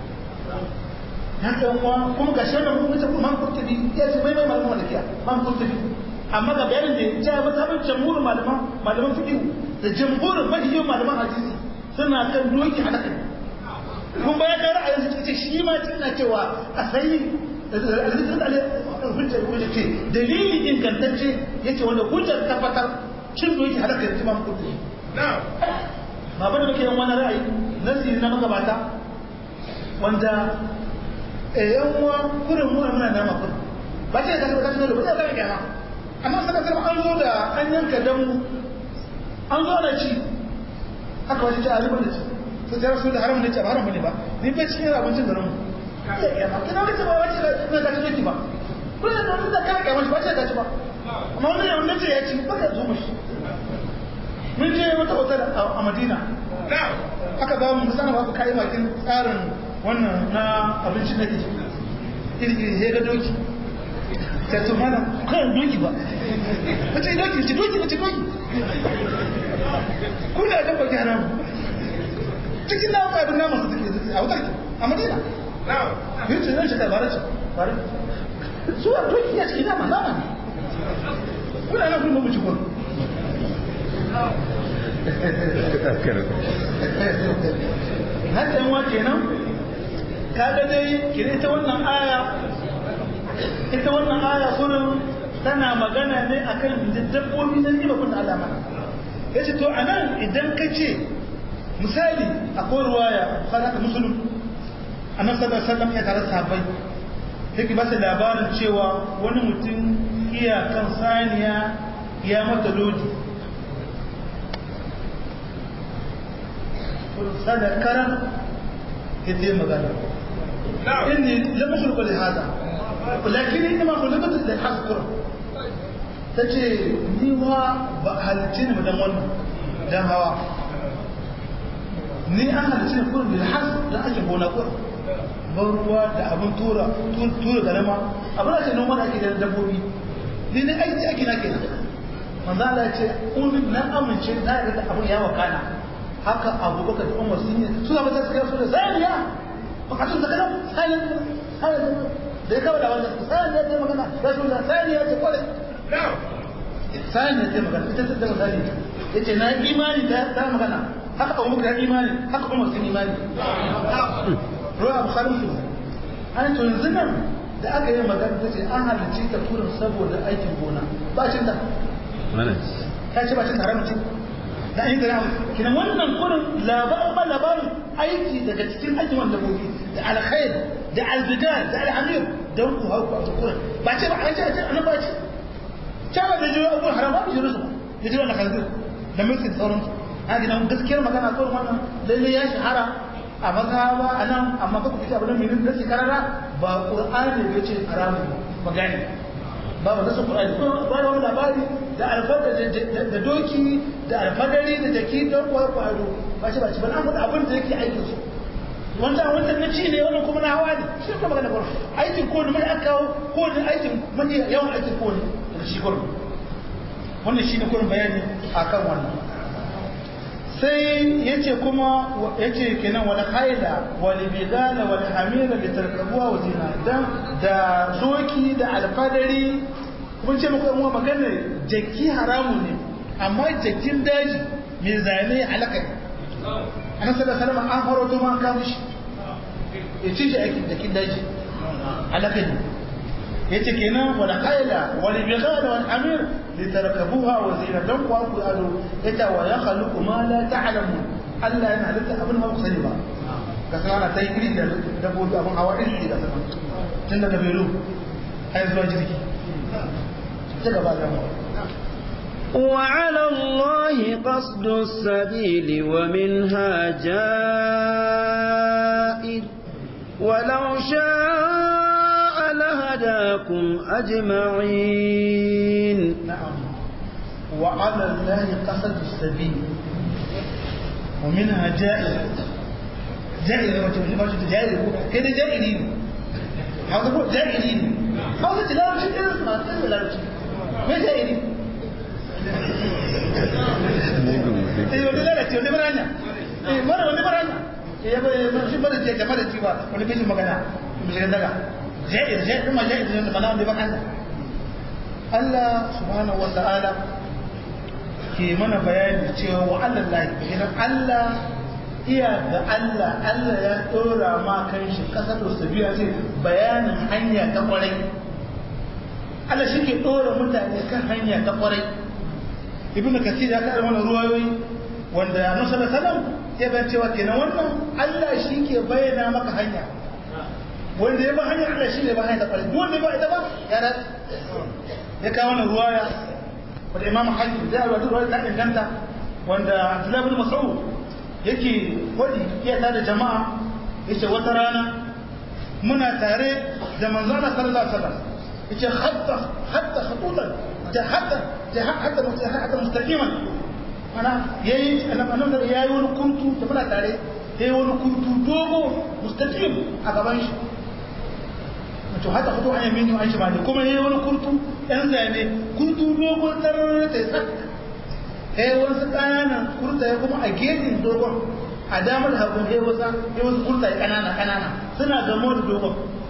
haka kuma kuma ga shi wannan kuma ta man kurtubi ya ce mai mai malaman malikiya man kurtubi amma ga bayanin da ya ce mata ban jamhurin malaman malaman fiqh da jamhurin mahiyin malaman hadisi suna kan doki a nakan kun bayan da ra'ayin su ce shi ma tana cewa a sayi hujjar hujjar ce dalili ingantacce yace wanda hujjar tabbatar cin doki halaka yanzu ma kurtubi ba ba da muke yin wani ra'ayi nasi na magabata wanda yan uwa kurin mu muna nama kurin ba ce da ka da ba ce da ka amma saka sai an zo da an yanka dan an zo da ci aka wace ta alibar da ci to ta rasu da haram da ci ba haram bane ba ni bai cikin abincin garin mu ya ma kina wace ba wace da ka ci ba kullum da wanda ka ga wani ba ce da ci ba amma wannan yau nace ya ci ba ka zo mishi mun je wata otal a Madina aka ba mu sana ba ku kai makin tsarin wannan na abincin da ke iri ya ga doki ta to mana kan doki ba wace doki ce doki ce doki kuna da baki haram cikin na ka abin namu su take a wutar a Madina yin ce zan shiga bare ce bare su a doki ya ce ina ma nama ne kuna nan kuma mu ci gurin haka yan wake nan kaga dai kira ita wannan aya ita wannan aya kurin tana magana ne akan dabbobi na riba kun alama ya ce to anan idan ka ce misali akwai ruwaya sadaka musulun annabi sallallahu alaihi wasallam ya tare sahabbai yake ba su labarin cewa wani mutum iyakan saniya ya mata lodi sadakara ya ce magana inni lam khulqa li hada lakin inma khulqat li hasqur tace ni wa ba halice ni dan wannan dan hawa ni an halice ni kullum bil has da ake gona kur ban ruwa da abin tura tura garama abin da ke noma da ake da dabbobi ni ne aiki ake na kenan manzo Allah ya ce kun na amince na da abin ya wakana haka abubakar da umar sun yi suna mata suka yaso da saniya bukatun da kanan saniya da ya kawo da wannan saniya ta magana ya shi da saniya ta kwale saniya ta magana ita ta misali ya ce na imani ta magana haka abubakar ya imani haka umar sun imani ruwa bukhari su an to yanzu nan da aka yi magana ta ce an halicci ta turin saboda aikin gona ba cin da ta ce ba cin haramci da an yi da ramu kina wannan kurin labarin ba labarin aiki daga cikin aikin wanda gobe da alkhair da albidar da alhamir don ku hau ku kurin ba ce ba an ce a ce an ba ce ce ba da jiyo abubuwan haram ba ku jiyo su da jiyo na kanzir da mulkin sauransu a gina gaskiyar magana kurin wannan lalle ya shahara a mazhaba a nan amma ka ku fita abin mai nasi karara ba qur'ani ya ce haramun ba gane babu nasu Qur'ani ko ba da wani labari da alfada da doki da alfadari da jaki don kwaya kwaro ba shi ba shi ba an faɗa abin da yake aikin su wanda wanda na ci ne wannan kuma na hawa ne shi ka magana gurin aikin ko ne mai aka kawo ko ne aikin mai yawan aikin ko ne da shi gurin wannan shi ne gurin bayani akan wannan sai yace kuma yace kenan wal khayla wal bidala wal hamira li tarkabuha wa zina dan da soki da alfadari kun ce muku uwa magana jaki haramu ne amma jakin daji mai zane halaka ne annabi sallallahu alaihi wasallam an faro to ma ka mishi ya ci shi aikin jakin daji halaka ne yace kenan wal khayla wal bidala wal hamir litarkabuha wa zina dan ku ku ado yace wa ya khaluqu ma la ta'lamu Allah yana halitta abin ma ku sani ba ka san ana ta yi iri da dabbobi abin hawa iri da sama tun daga belu har zuwa jirgi ta gaba da mu وعلى الله قصد السبيل ومنها جائر ولو شاء لهداكم أجمعين نعم وعلى الله قصد السبيل ومنها جائر جائر ما تقول ما تقول جائر كده جائرين هذا هو جائرين هذا تلاوة شيء كده اسمه تلاوة شيء ما جائرين eh wani lalace wani baranya eh mara wani baranya eh ya bai shi mara ce game da ci ba wani bishin magana bishin daga jair jair ma jair ne mana wanda ba Allah Allah subhanahu wa ta'ala ke mana bayani cewa wa Allah lahi idan Allah iya ga Allah Allah ya dora ma kan shi kasar da sabiya ce bayanin hanya ta kwarai Allah shi ke dora mutane kan hanya ta kwarai ibnu kasir ya kada mana ruwayoyi wanda annabi sallallahu alaihi wasallam ya bayyana cewa kenan wannan Allah shi ke bayyana maka hanya wanda ya ba hanya Allah shi ne ba hanya ta kwarai duk wanda ba ita ba ya da ya kawo wannan ruwaya wanda Imam Hakim da ya ruwaya ta inganta wanda Abdullah bin Mas'ud yake wadi ya tada jama'a yace wata rana muna tare da manzon Allah sallallahu alaihi wasallam yace hatta hatta khututan da hatta da hatta hatta mustaqiman ana yayi annabi da yayi wani kuntu da muna tare yayi wani kuntu dogo mustaqim a gaban shi to haka fito an yamini an shi bane kuma yayi wani kuntu dan zane kuntu dogo tarar ta sak eh wasu kananan kurta ya kuma a gefen dogon a damar hagu ya wasa ya wasu kurta ya kanana kanana suna gamo da dogon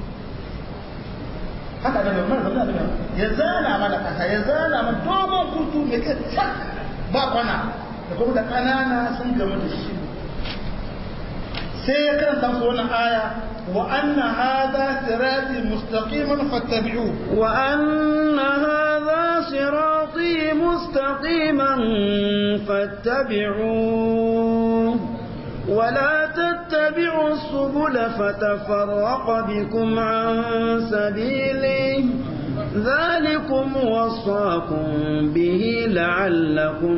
haka da mai mana da ya zana mana kasa ya zana mana dogon kurtu mai kai sak ba kwana da kuma da kanana sun gamu da shi sai ya karanta su wannan aya wa anna hadha sirati mustaqiman fattabi'uhu wa anna hadha sirati mustaqiman fattabi'uhu ولا تتبعوا السبل فتفرق بكم عن سبيله ذلكم وصاكم به لعلكم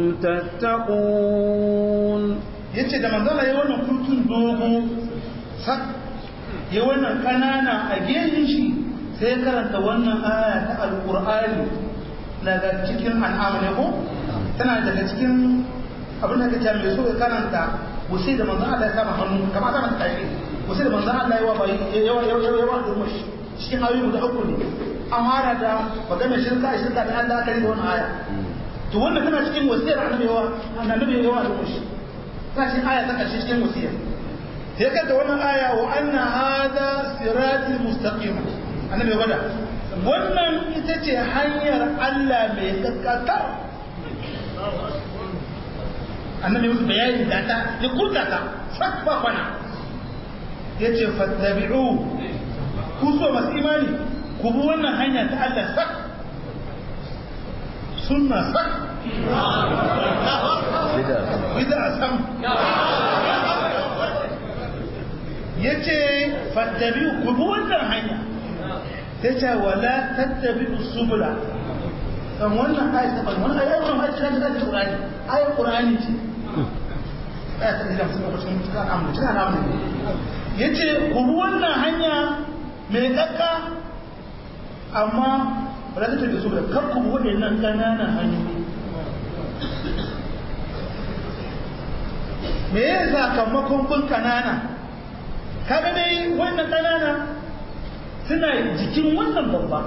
تتقون yace da manzala ya wannan kurtun dogo sak ya wannan kanana a gefen shi sai karanta wannan aya ta alqur'ani daga cikin an'am ne ko tana daga cikin abin da kace mai so ya karanta wasai da manzan Allah ya kama hannu kamar ta mata tashi wasai da manzan Allah ya wa bai yawa yawa yawa yawa da mushi cikin ayoyi guda uku ne an fara da magana shirka shirka da Allah aka riga wannan aya to wannan tana cikin wasiyar annabi yawa annabi yawa da mushi ta cikin aya ta karshe cikin wasiyar sai kada wannan aya wa anna hadha siratul mustaqim annabi ya bada wannan ita ce hanyar Allah mai kakkata annabi musu bayani da ta ya kurta ta sak ba kwana ya ce fattabi'u ku so masu imani ku bi wannan hanya ta Allah sak sunna sak bida sam ya ce fattabi'u ku bi wannan hanya ta ce wala tattabi'u subula kan wannan ayat ta bani wannan ayat wannan ayat ta da Qur'ani ayat Qur'ani ce ayat ta da sun ko cikin cikin amma cikin amma yace ku wannan hanya mai kakka amma ba za ta tafi su da kakku waɗannan ƙananan hanyoyi me ya sakamakon bin kanana kaga dai wannan kanana suna jikin wannan babba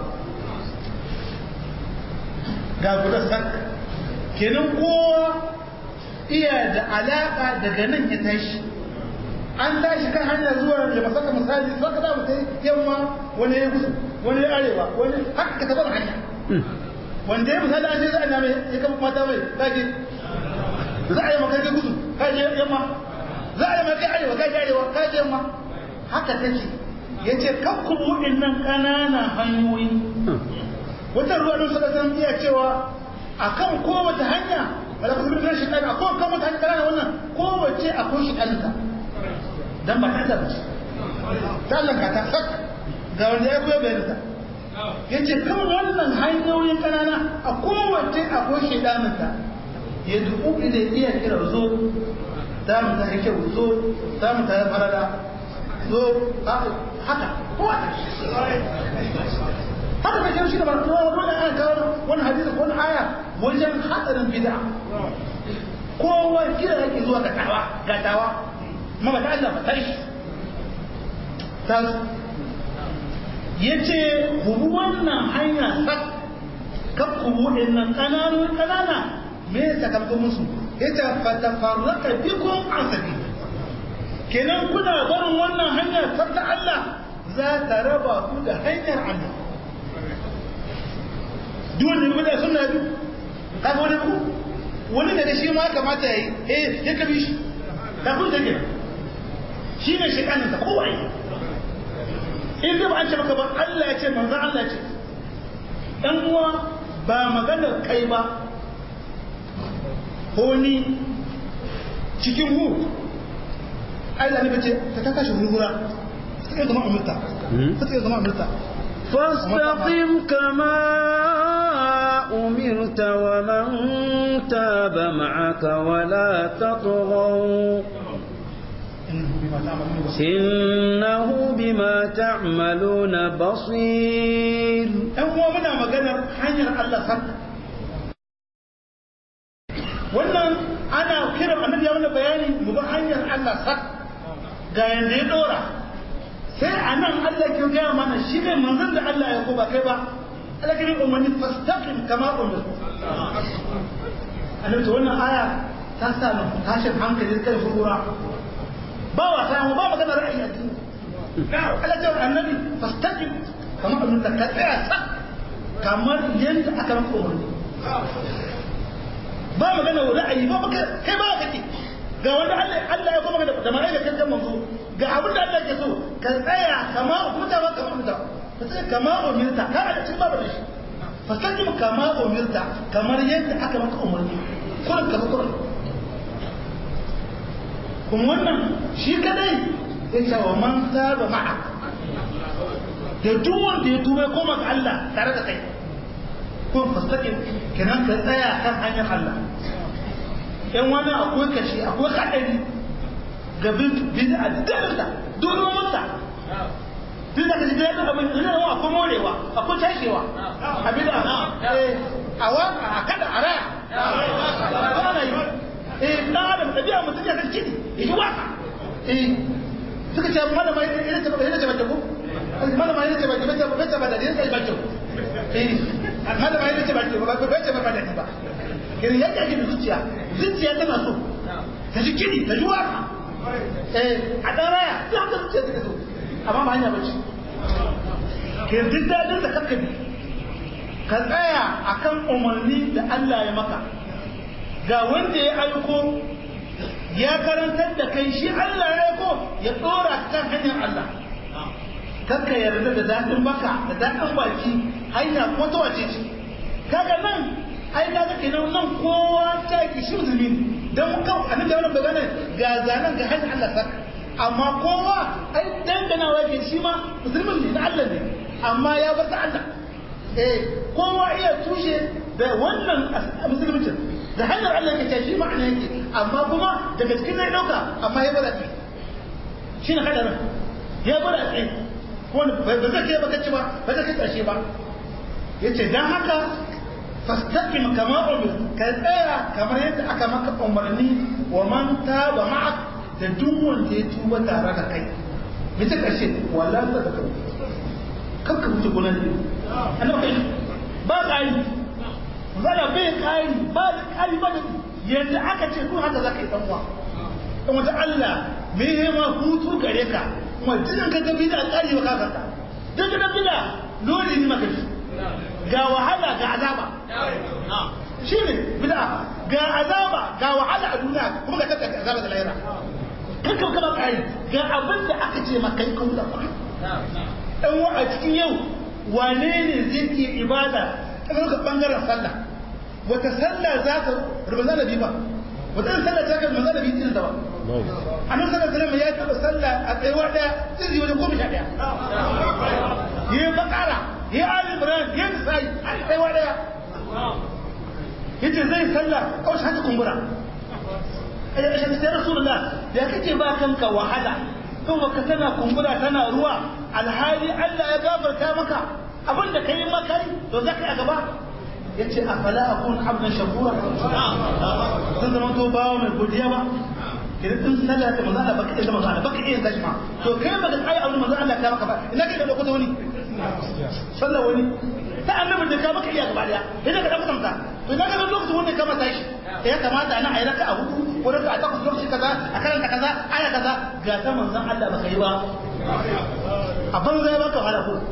ga guda sak kenan kowa iya da alaka daga nan ya tashi an tashi kan hanyar zuwa ya masaka misali saka za mu kai yamma wani ya gusu wani ya arewa wani haka ka taɓa hanya wanda ya misali an ce za a name ya kama mata mai kaje za a yi maka kai gusu kaje yamma za a yi maka arewa kaje arewa kaje yamma haka take ya ce kakku waɗannan ƙananan hanyoyi wata ruwa don suka san iya cewa a kan kowace hanya wala kusa bin shi ɗan a kowace kan hanya ƙananan wannan kowace akwai shi ɗanta dan ba ta zaba ta Allah ka ta sak ga wanda ya koya bayanin ta yace kan wannan hanyoyin kanana a kowace akwai shedanin ta ya dubu ila iya kira zo za mu ta kyau zo za mu ta farada zo haka kowa haka da kyau shi da barko wani aya kawo wani hadisi ko wani aya wajen hadarin bid'a kowa kira yake zuwa ga tawa ga tawa mama ta Allah ba shi ta yace ku bi wannan hanya sak kan ku buɗe nan kananun kanana me ya sakamakon musu yace fatafarraqa bikum an sabili kenan kuna barin wannan hanyar ta Allah za ta raba ku da hanyar Allah duk wanda ya da sunna bi ka ga wani ku wani daga shi ma kamata yayi eh ya kabi shi ka kun take shi ne shi kanin ko wai in da ba an ce maka ba Allah ya ce manzo Allah ya ce dan uwa ba maganar kai ba ko ni cikin mu Allah ne bace ta ta kashe hurhura sai zama umurta sai zama umurta فاستقم كما أمرت ومن تاب معك ولا تطغوا إنه بما تعملون بصير ɗan uwa muna maganar hanyar Allah san wannan ana kiran annabi ya mana bayani mu ga hanyar Allah san ga yanda ya dora sai a nan Allah ke gaya mana shi ne manzon da Allah ya ko ba kai ba Allah ke yi umarni fastaqim kama umir annabi to wannan aya ta sa mu tashin hankali kai furura ba wa sai mu ba magana ra'ayi a cikin Allah ce annabi fastaqim kama umir ka tsaya sa kamar yadda aka maka umarni ba magana ra'ayi ba kai ba kake ga wanda Allah ya kuma da ma'ai da kankan manzo ga abin da Allah ke so ka tsaya kama umarta ba kama umarta ka tsaya kama umarta ka da cin babu da shi fasakin kama umarta kamar yadda aka maka umarni kurin ka kurin kuma wannan shi kadai ya ce wa man saba ma'a da duk wanda ya tuba koma ga Allah tare da kai kun fasakin kenan ka tsaya kan hanyar Allah yan wani akwai kashi akwai haɗari ga bid'a dalarta domin mutta duk da kashi dalarta abin ina yawa akwai morewa akwai tashewa a bid'a a waka a kada a raya ba na yi eh dan adam tabi'a mutum ya kashi kiɗi ya yi waka eh suka ce malama yana ce yana ce bace ko malama yana ce bace bace bace ba da yana ce bace eh malama yana ce bace ba bace ba da ni ba irin yadda ake da zuciya zuciya tana so ta ji kiɗi ta ji waka a ɗan raya sai haka zuciya take so amma ba hanya bace ke duk daɗin da kanka bi ka tsaya akan umarni da Allah ya maka ga wanda ya aiko ya karantar da kai shi Allah ya aiko ya ɗora kan hanyar Allah kanka yarda da daɗin baka da daɗin baki hanya ko ta wace ce kaga nan ai ka ga kenan nan kowa ta ki shi musulmi dan kan annabi da wannan magana ga zanan ga hanyar Allah saka amma kowa ai danganawa ke shi ma musulmin ne na Allah ne amma ya bar ta Allah eh kowa iya tushe da wannan musulmin da hanyar Allah ke shi ma'ana yake amma kuma daga cikin ne dauka amma ya bar ta shi ne hadarin ya bar ta ko ba zai kai baka ci ba ba zai kai karshe ba yace dan haka fastaqim kama umir ka tsaya kamar yadda aka maka umarni wa man taba ma'ak da duk wanda ya tuba tare da kai bisa karshe wallahi ta ka kan ka mutu gona ne annabi kai ba kai zala bai kai ba kai ba yadda aka ce ko haka zaka yi dan uwa dan wata Allah me ya ma hutu gare ka kuma jinin ka ga bid'a tsari ba ka kanta duk da bid'a dole ne maka shi ga wahala ga azaba shi ne bid'a ga azaba ga wahala a duniya kuma ga kaka azaba da lahira kanka kama kai ga abin da aka ce maka kai kuma da dan wa a cikin yau wane ne zai ke ibada ta ga bangaren sallah wata sallah za ta rubuta da ba wata sallah ta ga manzo da bi din da ba annabi sallallahu alaihi wasallam ya taba sallah a tsayuwa daya zai wajen goma sha daya yi bakara yi ali ibrahim yi nisai a tsayuwa daya yace zai sallah kawai shi haka kumbura ya shi sai rasulullah ya kake ba kanka wahala kuma ka tana kumbura tana ruwa alhali Allah ya gafarta maka abin da kai maka to zaka a gaba yace afala akun abdan shakura zan zama to bawo mai godiya ba idan in sallah ta manzo Allah baka iya manzo Allah baka iya tashi ma to kai baka kai aure manzo Allah ka maka ba ina kai da lokuta wani sallah wani ta annabi da ka baka iya gaba daya idan ka dauka tamta to ina ka ga lokacin wanda ka mata shi ya kamata ana ayi raka a hudu ko raka a takwas lokaci kaza a karanta kaza aya kaza ga ta manzon Allah baka yi ba a banza ya baka wahala ko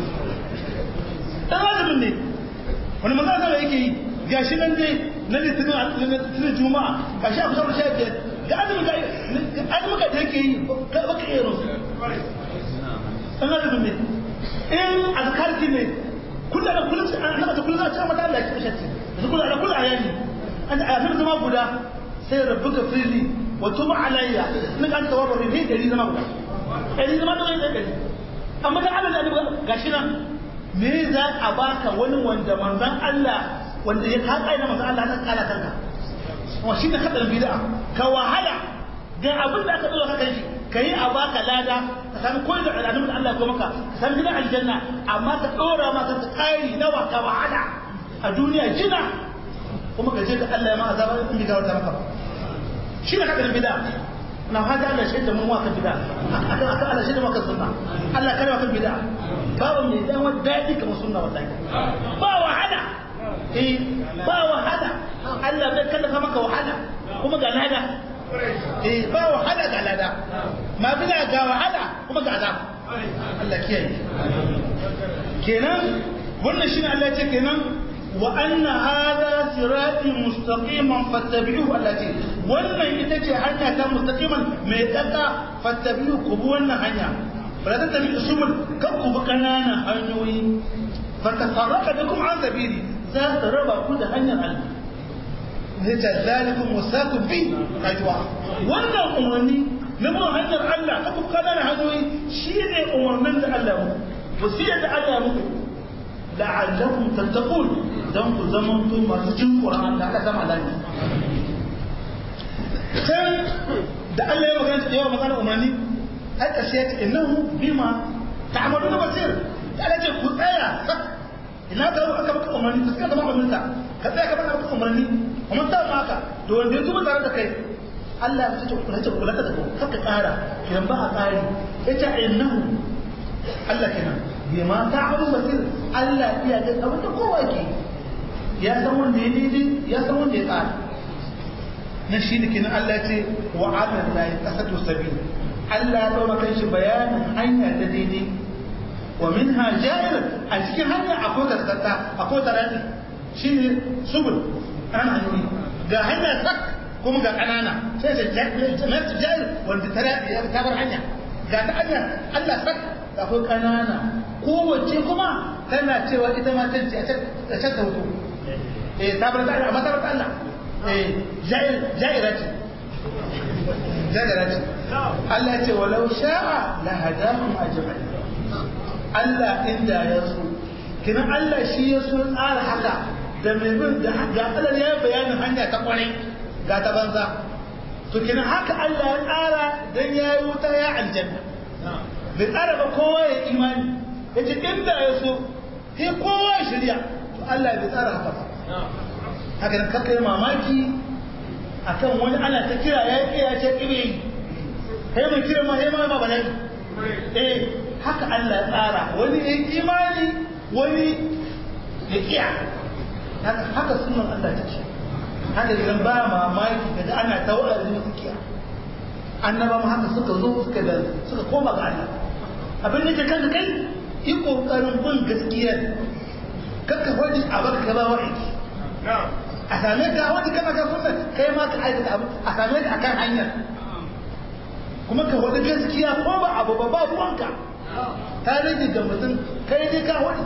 dan azumin ne wani manzon Allah yake yi gashi nan dai na litinin juma'a gashi a kusa da sha biyar ga azumin ka azumin ka da yake yi baka iya rusu dan azumin ne in azkarki ne kullum da kullum an naka ta kullum a cikin mata Allah ya kishi da kullum da kullum ayani an a yafi zama guda sai rabbuka fili wa tuba alayya in an tawaba bi ne dari zama guda dari zama da wani dari amma da Allah da gashi nan me za a baka wani wanda manzon Allah wanda ya haƙa na manzon Allah ta kala kanka wa shi da kadar bid'a ka wahala ga abin da aka dora ka kai ka yi a baka lada ka san koyi da al'adun da Allah ya maka ka san gidan aljanna amma ka dora maka ka tsari nawa ka wahala a duniya jina kuma ka je da Allah ya ma azaba in bi gawar maka ba shi ne haka bid'a na hada Allah shi da mu wa kan bid'a aka aka Allah shi da maka sunna Allah kare maka bid'a babu mai dan wani dadi kamar sunna wallahi ba wahala eh ba wahala Allah bai kallafa maka wahala kuma ga lada eh ba wahala ga lada ma bila ga wahala kuma ga azab Allah kiyaye kenan wannan shine Allah ya ce kenan wa anna hadha sirati mustaqiman fattabi'uhu allati wannan ita ce hanya ta mustaqiman mai tsaka fattabi'u ku bi wannan hanya ba ta tabi usumul kan ku bi kananan hanyoyi fatafarraka bikum an sabili za ta raba ku da hanyar Allah ne ta zalikum wasakum bi kajwa wannan umarni na bin hanyar Allah ka ku kananan hanyoyi shine umarnin da Allah mu wasiyar da Allah muku la'allakum tattaqun dan ku zamanto masu jin Qur'an da aka zama lafiya can da Allah ya magana da yawa magana umarni ai karshe ya ce innahu bima ta'maluna basir da Allah ce ku tsaya ina ka aka maka umarni ka tsaya zama umarninka ka tsaya ka baka maka umarni kuma ta maka to wanda ya tuba tare da kai Allah ya ce ku ce kula da ku haka tsara kiran ba a tsari yace innahu Allah kenan bima ta'malu basir Allah iya ga abin da kowa ke ya san wanda ya daidai ya san wanda ya tsara na shi ne kenan Allah ce wa ala la yaqasatu sabil Allah ya daura kan shi bayanin hanya ta daidai wa minha ja'ir a cikin hanya akwai karkata akwai tarani shine subul ana hanyoyi ga hanya sak kuma ga kanana sai ta ja'ir wanda tarani ya tabar hanya ga ta hanya Allah sak akwai kanana kowace kuma tana cewa ita ma tanci a can ta hutu eh tabar ta amma tabar ta Allah ja'ira ce ja'ira ce Allah ce walau sha'a la hadakum ajma'in Allah inda ya so kina Allah shi ya so tsara haka da mai bin da ga Allah ya bayanin hanya ta kwarai ga ta banza to kina haka Allah ya tsara dan ya yi wuta ya aljanna bai tsara ba kowa ya imani yace inda ya so sai kowa ya shirya to Allah bai tsara haka ba haka nan kakka yi mamaki akan wani ana ta kira ya yi ya ce ƙibe kai mai kira ma ma ma bala'i eh haka Allah ya tsara wani ya yi imani wani ya kiya haka haka sunan Allah ta ce haka idan ba mamaki daga ana ta wa'azi masu kiya annaba ma haka suka zo suka da suka koma ga Allah abin da ke kanka kai yi kokarin bin gaskiya kakka wani a baka ka ba wa'azi a same ka wani kana ka sunna kai ma ka aikata abu a same ka akan hanyar kuma ka wani gaskiya ko ba abu ba ba ruwanka ta rage ga mutum kai dai ka wani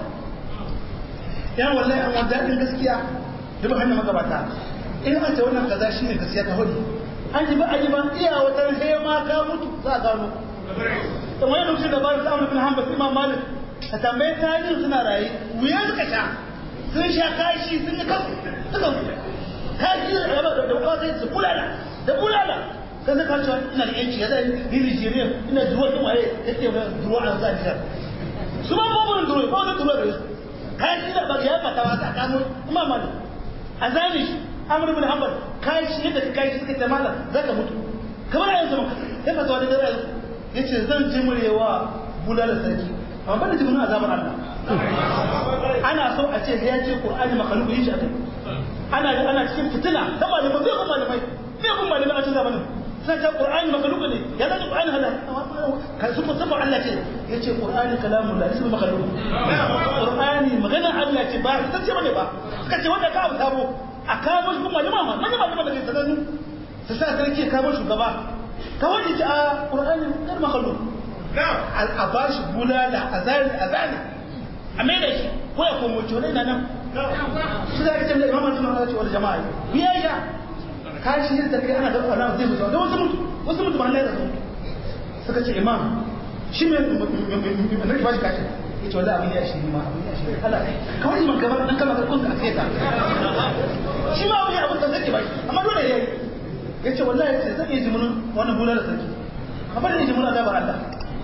yan wallahi an wani daɗin gaskiya da ba hannun magabata in an ce wannan kaza shi ne gaskiya ka wani an ji ba a ji ba iya wata sai ma ka mutu za a gano da wani lokacin da ba su amur bin hanbal imam malik ka tambaye tarihin suna raye wuya suka sha sun sha kashi sun yi kasu suka kashi da raba da kuma sai su bulala da bulala kan zaka cewa ina da yanci ya zai ni Nigeria ina duwa din waye yake ba duwa a zaniya su ma babu duwa ba wani duwa da su kashi da ba ya fata wata kamo imam malik a zani shi amur bin hanbal kashi yadda kashi suka ce malam zaka mutu kamar yanzu maka ya fata wani dare yace zan jimurewa bulala sarki amma ban da jimin azabar Allah ana so a ce ya ce Qur'ani makhluq yi shi akai ana ana cikin fitina da malamai zai kuma malamai zai kuma malamai a cikin zamanin sai ta Qur'ani makhluq ne ya zai Qur'ani hada kan su musamman Allah ce yace Qur'ani kalamun la ismu makhluq Qur'ani magana Allah ce ba ita ce bane ba suka ce wanda ka abu sabo a kawo shi kuma malama malama malama da ke sanannu su sa sarki kawo shugaba kawai yace a Qur'ani kar makhluq a ba shi bulala a zari a zari a mai da shi ko ya komo cewa na nan su za ka ce da imamar suna wani wani jama'a biya ya kashi yin tafiya ana dafa na zai mutu da wasu mutu wasu mutu ba na da su suka ce imam shi mai mai ba shi kashi ya ce wala abin ya shi ma abin ya shi kala kawai iman gaba dan kama karkun da aka yi ta shi ma abin abin da zai ba shi amma dole ya yi ya ce wallahi ya ce zai iya jimunin wannan bulala sarki amma da ya jimunin azabar Allah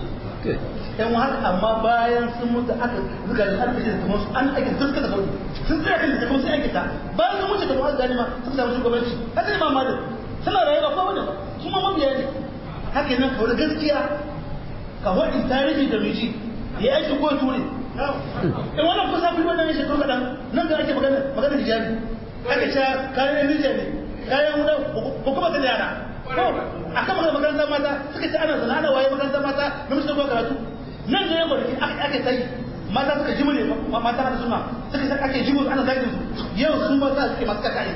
yan haka amma bayan sun mutu aka zuga da aka ce kamar su an ake zuska da sauri sun tsaya kan da kuma sai ake ta bayan sun mutu da kuma gani ma sun samu shugabanci haka ne ma malin suna rayuwa ko wani ba su ma mabiya ne haka nan kawai gaskiya ka wadi tarihi da miji ya aiki ko ture in wannan kusa fi wannan ne shekaru kaɗan nan da ake magana magana hijabi aka ce kayan nijar ne kayan wuda ko kuma ta yara a kan magana makarantar mata suka ce ana zana ana waye makarantar mata na musu zuwa karatu nan da yamma da ke ake tsayi mata suka ji mune mata da suna suka ce ake ji ana zagin su yau su mata suke masu kakare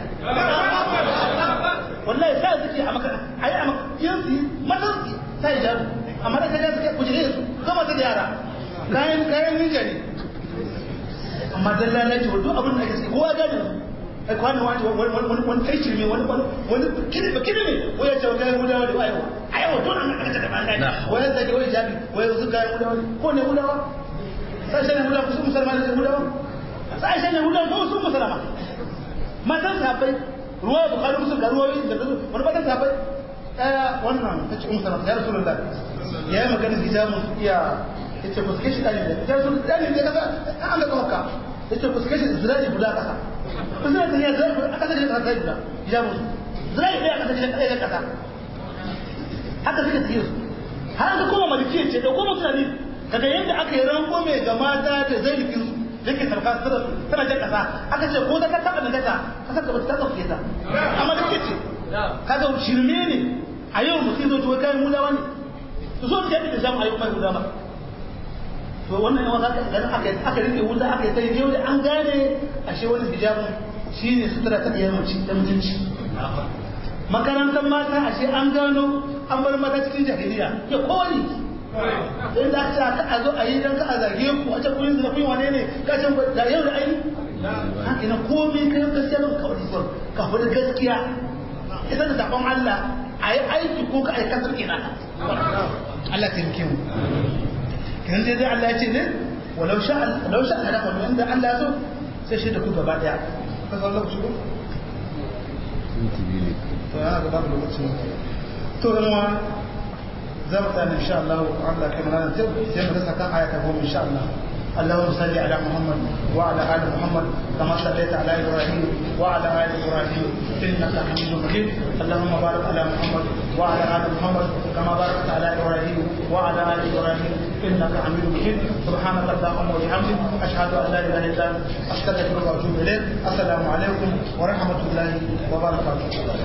wallahi sai suke a maka a yi a yanzu mata su ta yi jaru amma da kaga suke kujere su zama ta da yara kayan kayan ninja ne amma dan lalace wa duk abin da ake sai kowa gane ai kwani wani wani wani kai shirme wani wani kidi ba kidi ne wai ya ce kai gudawa da ayo ayo to nan aka da ban dai wai ya zage wai jabi wai su kai gudawa ko ne gudawa sai sai gudawa su musulmani ne gudawa sai sai gudawa ko su musulma matan sahabbai ruwa bukhari musul ga ruwayoyi da wani matan sahabbai daya wannan ta ce musulma ya rasulullah ya yi magana hijamun iya yace ku suke shi dani da ya rasulullah dani da kaza an ga kawaka yace ku suke shi ziraji guda kasa suna tafiya zai a kasar da kasar guda ya musu zai ɗaya a kasar da ɗaya kasa haka suka tafiya su har da kuma maliki ce da kuma tunani kaga yadda aka yi ranko mai ga mata da zai rikin su yake sarka tana jan kasa aka ce ko da ka taɓa najasa kasar ka bata taɓa fiye ta amma da ke ce kaga shirme ne a yau mutum zo tuwa kayan mudawa ne su so su yadda da jamu a yau mai mudawa to wannan yawan haka idan aka aka rike wuta aka yi sai yau da an gane ashe wani hijabin shine sutura ta iya mace da mutunci makarantar mata ashe an gano an bar mata cikin jahiliya ya kowani sai da aka a zo a yi dan ka a zage ku a ce kun zina kun wane ne ka ce da yau da ai haka na komai kai gaskiya ba ka wani ka wani gaskiya ita da zaɓen Allah a yi aiki ko ka aikatar ina Allah ta yi mu kan dai dai Allah ya ce ne walau sha walau sha Allah ko inda Allah ya so sai shi da ku gaba daya ka san lokaci ko to ya ga babu lokaci to dan wa za mu tsaya insha Allah Allah kai mana sai mu rasa kan ayata goma insha Allah اللهم صل على محمد وعلى ال محمد كما صليت على ابراهيم وعلى ال ابراهيم انك حميد مجيد اللهم بارك على محمد وعلى ال محمد كما باركت على ابراهيم وعلى ال ابراهيم انك حميد مجيد سبحانك اللهم وبحمدك اشهد ان لا اله الا انت استغفرك واتوب اليك السلام عليكم ورحمه الله وبركاته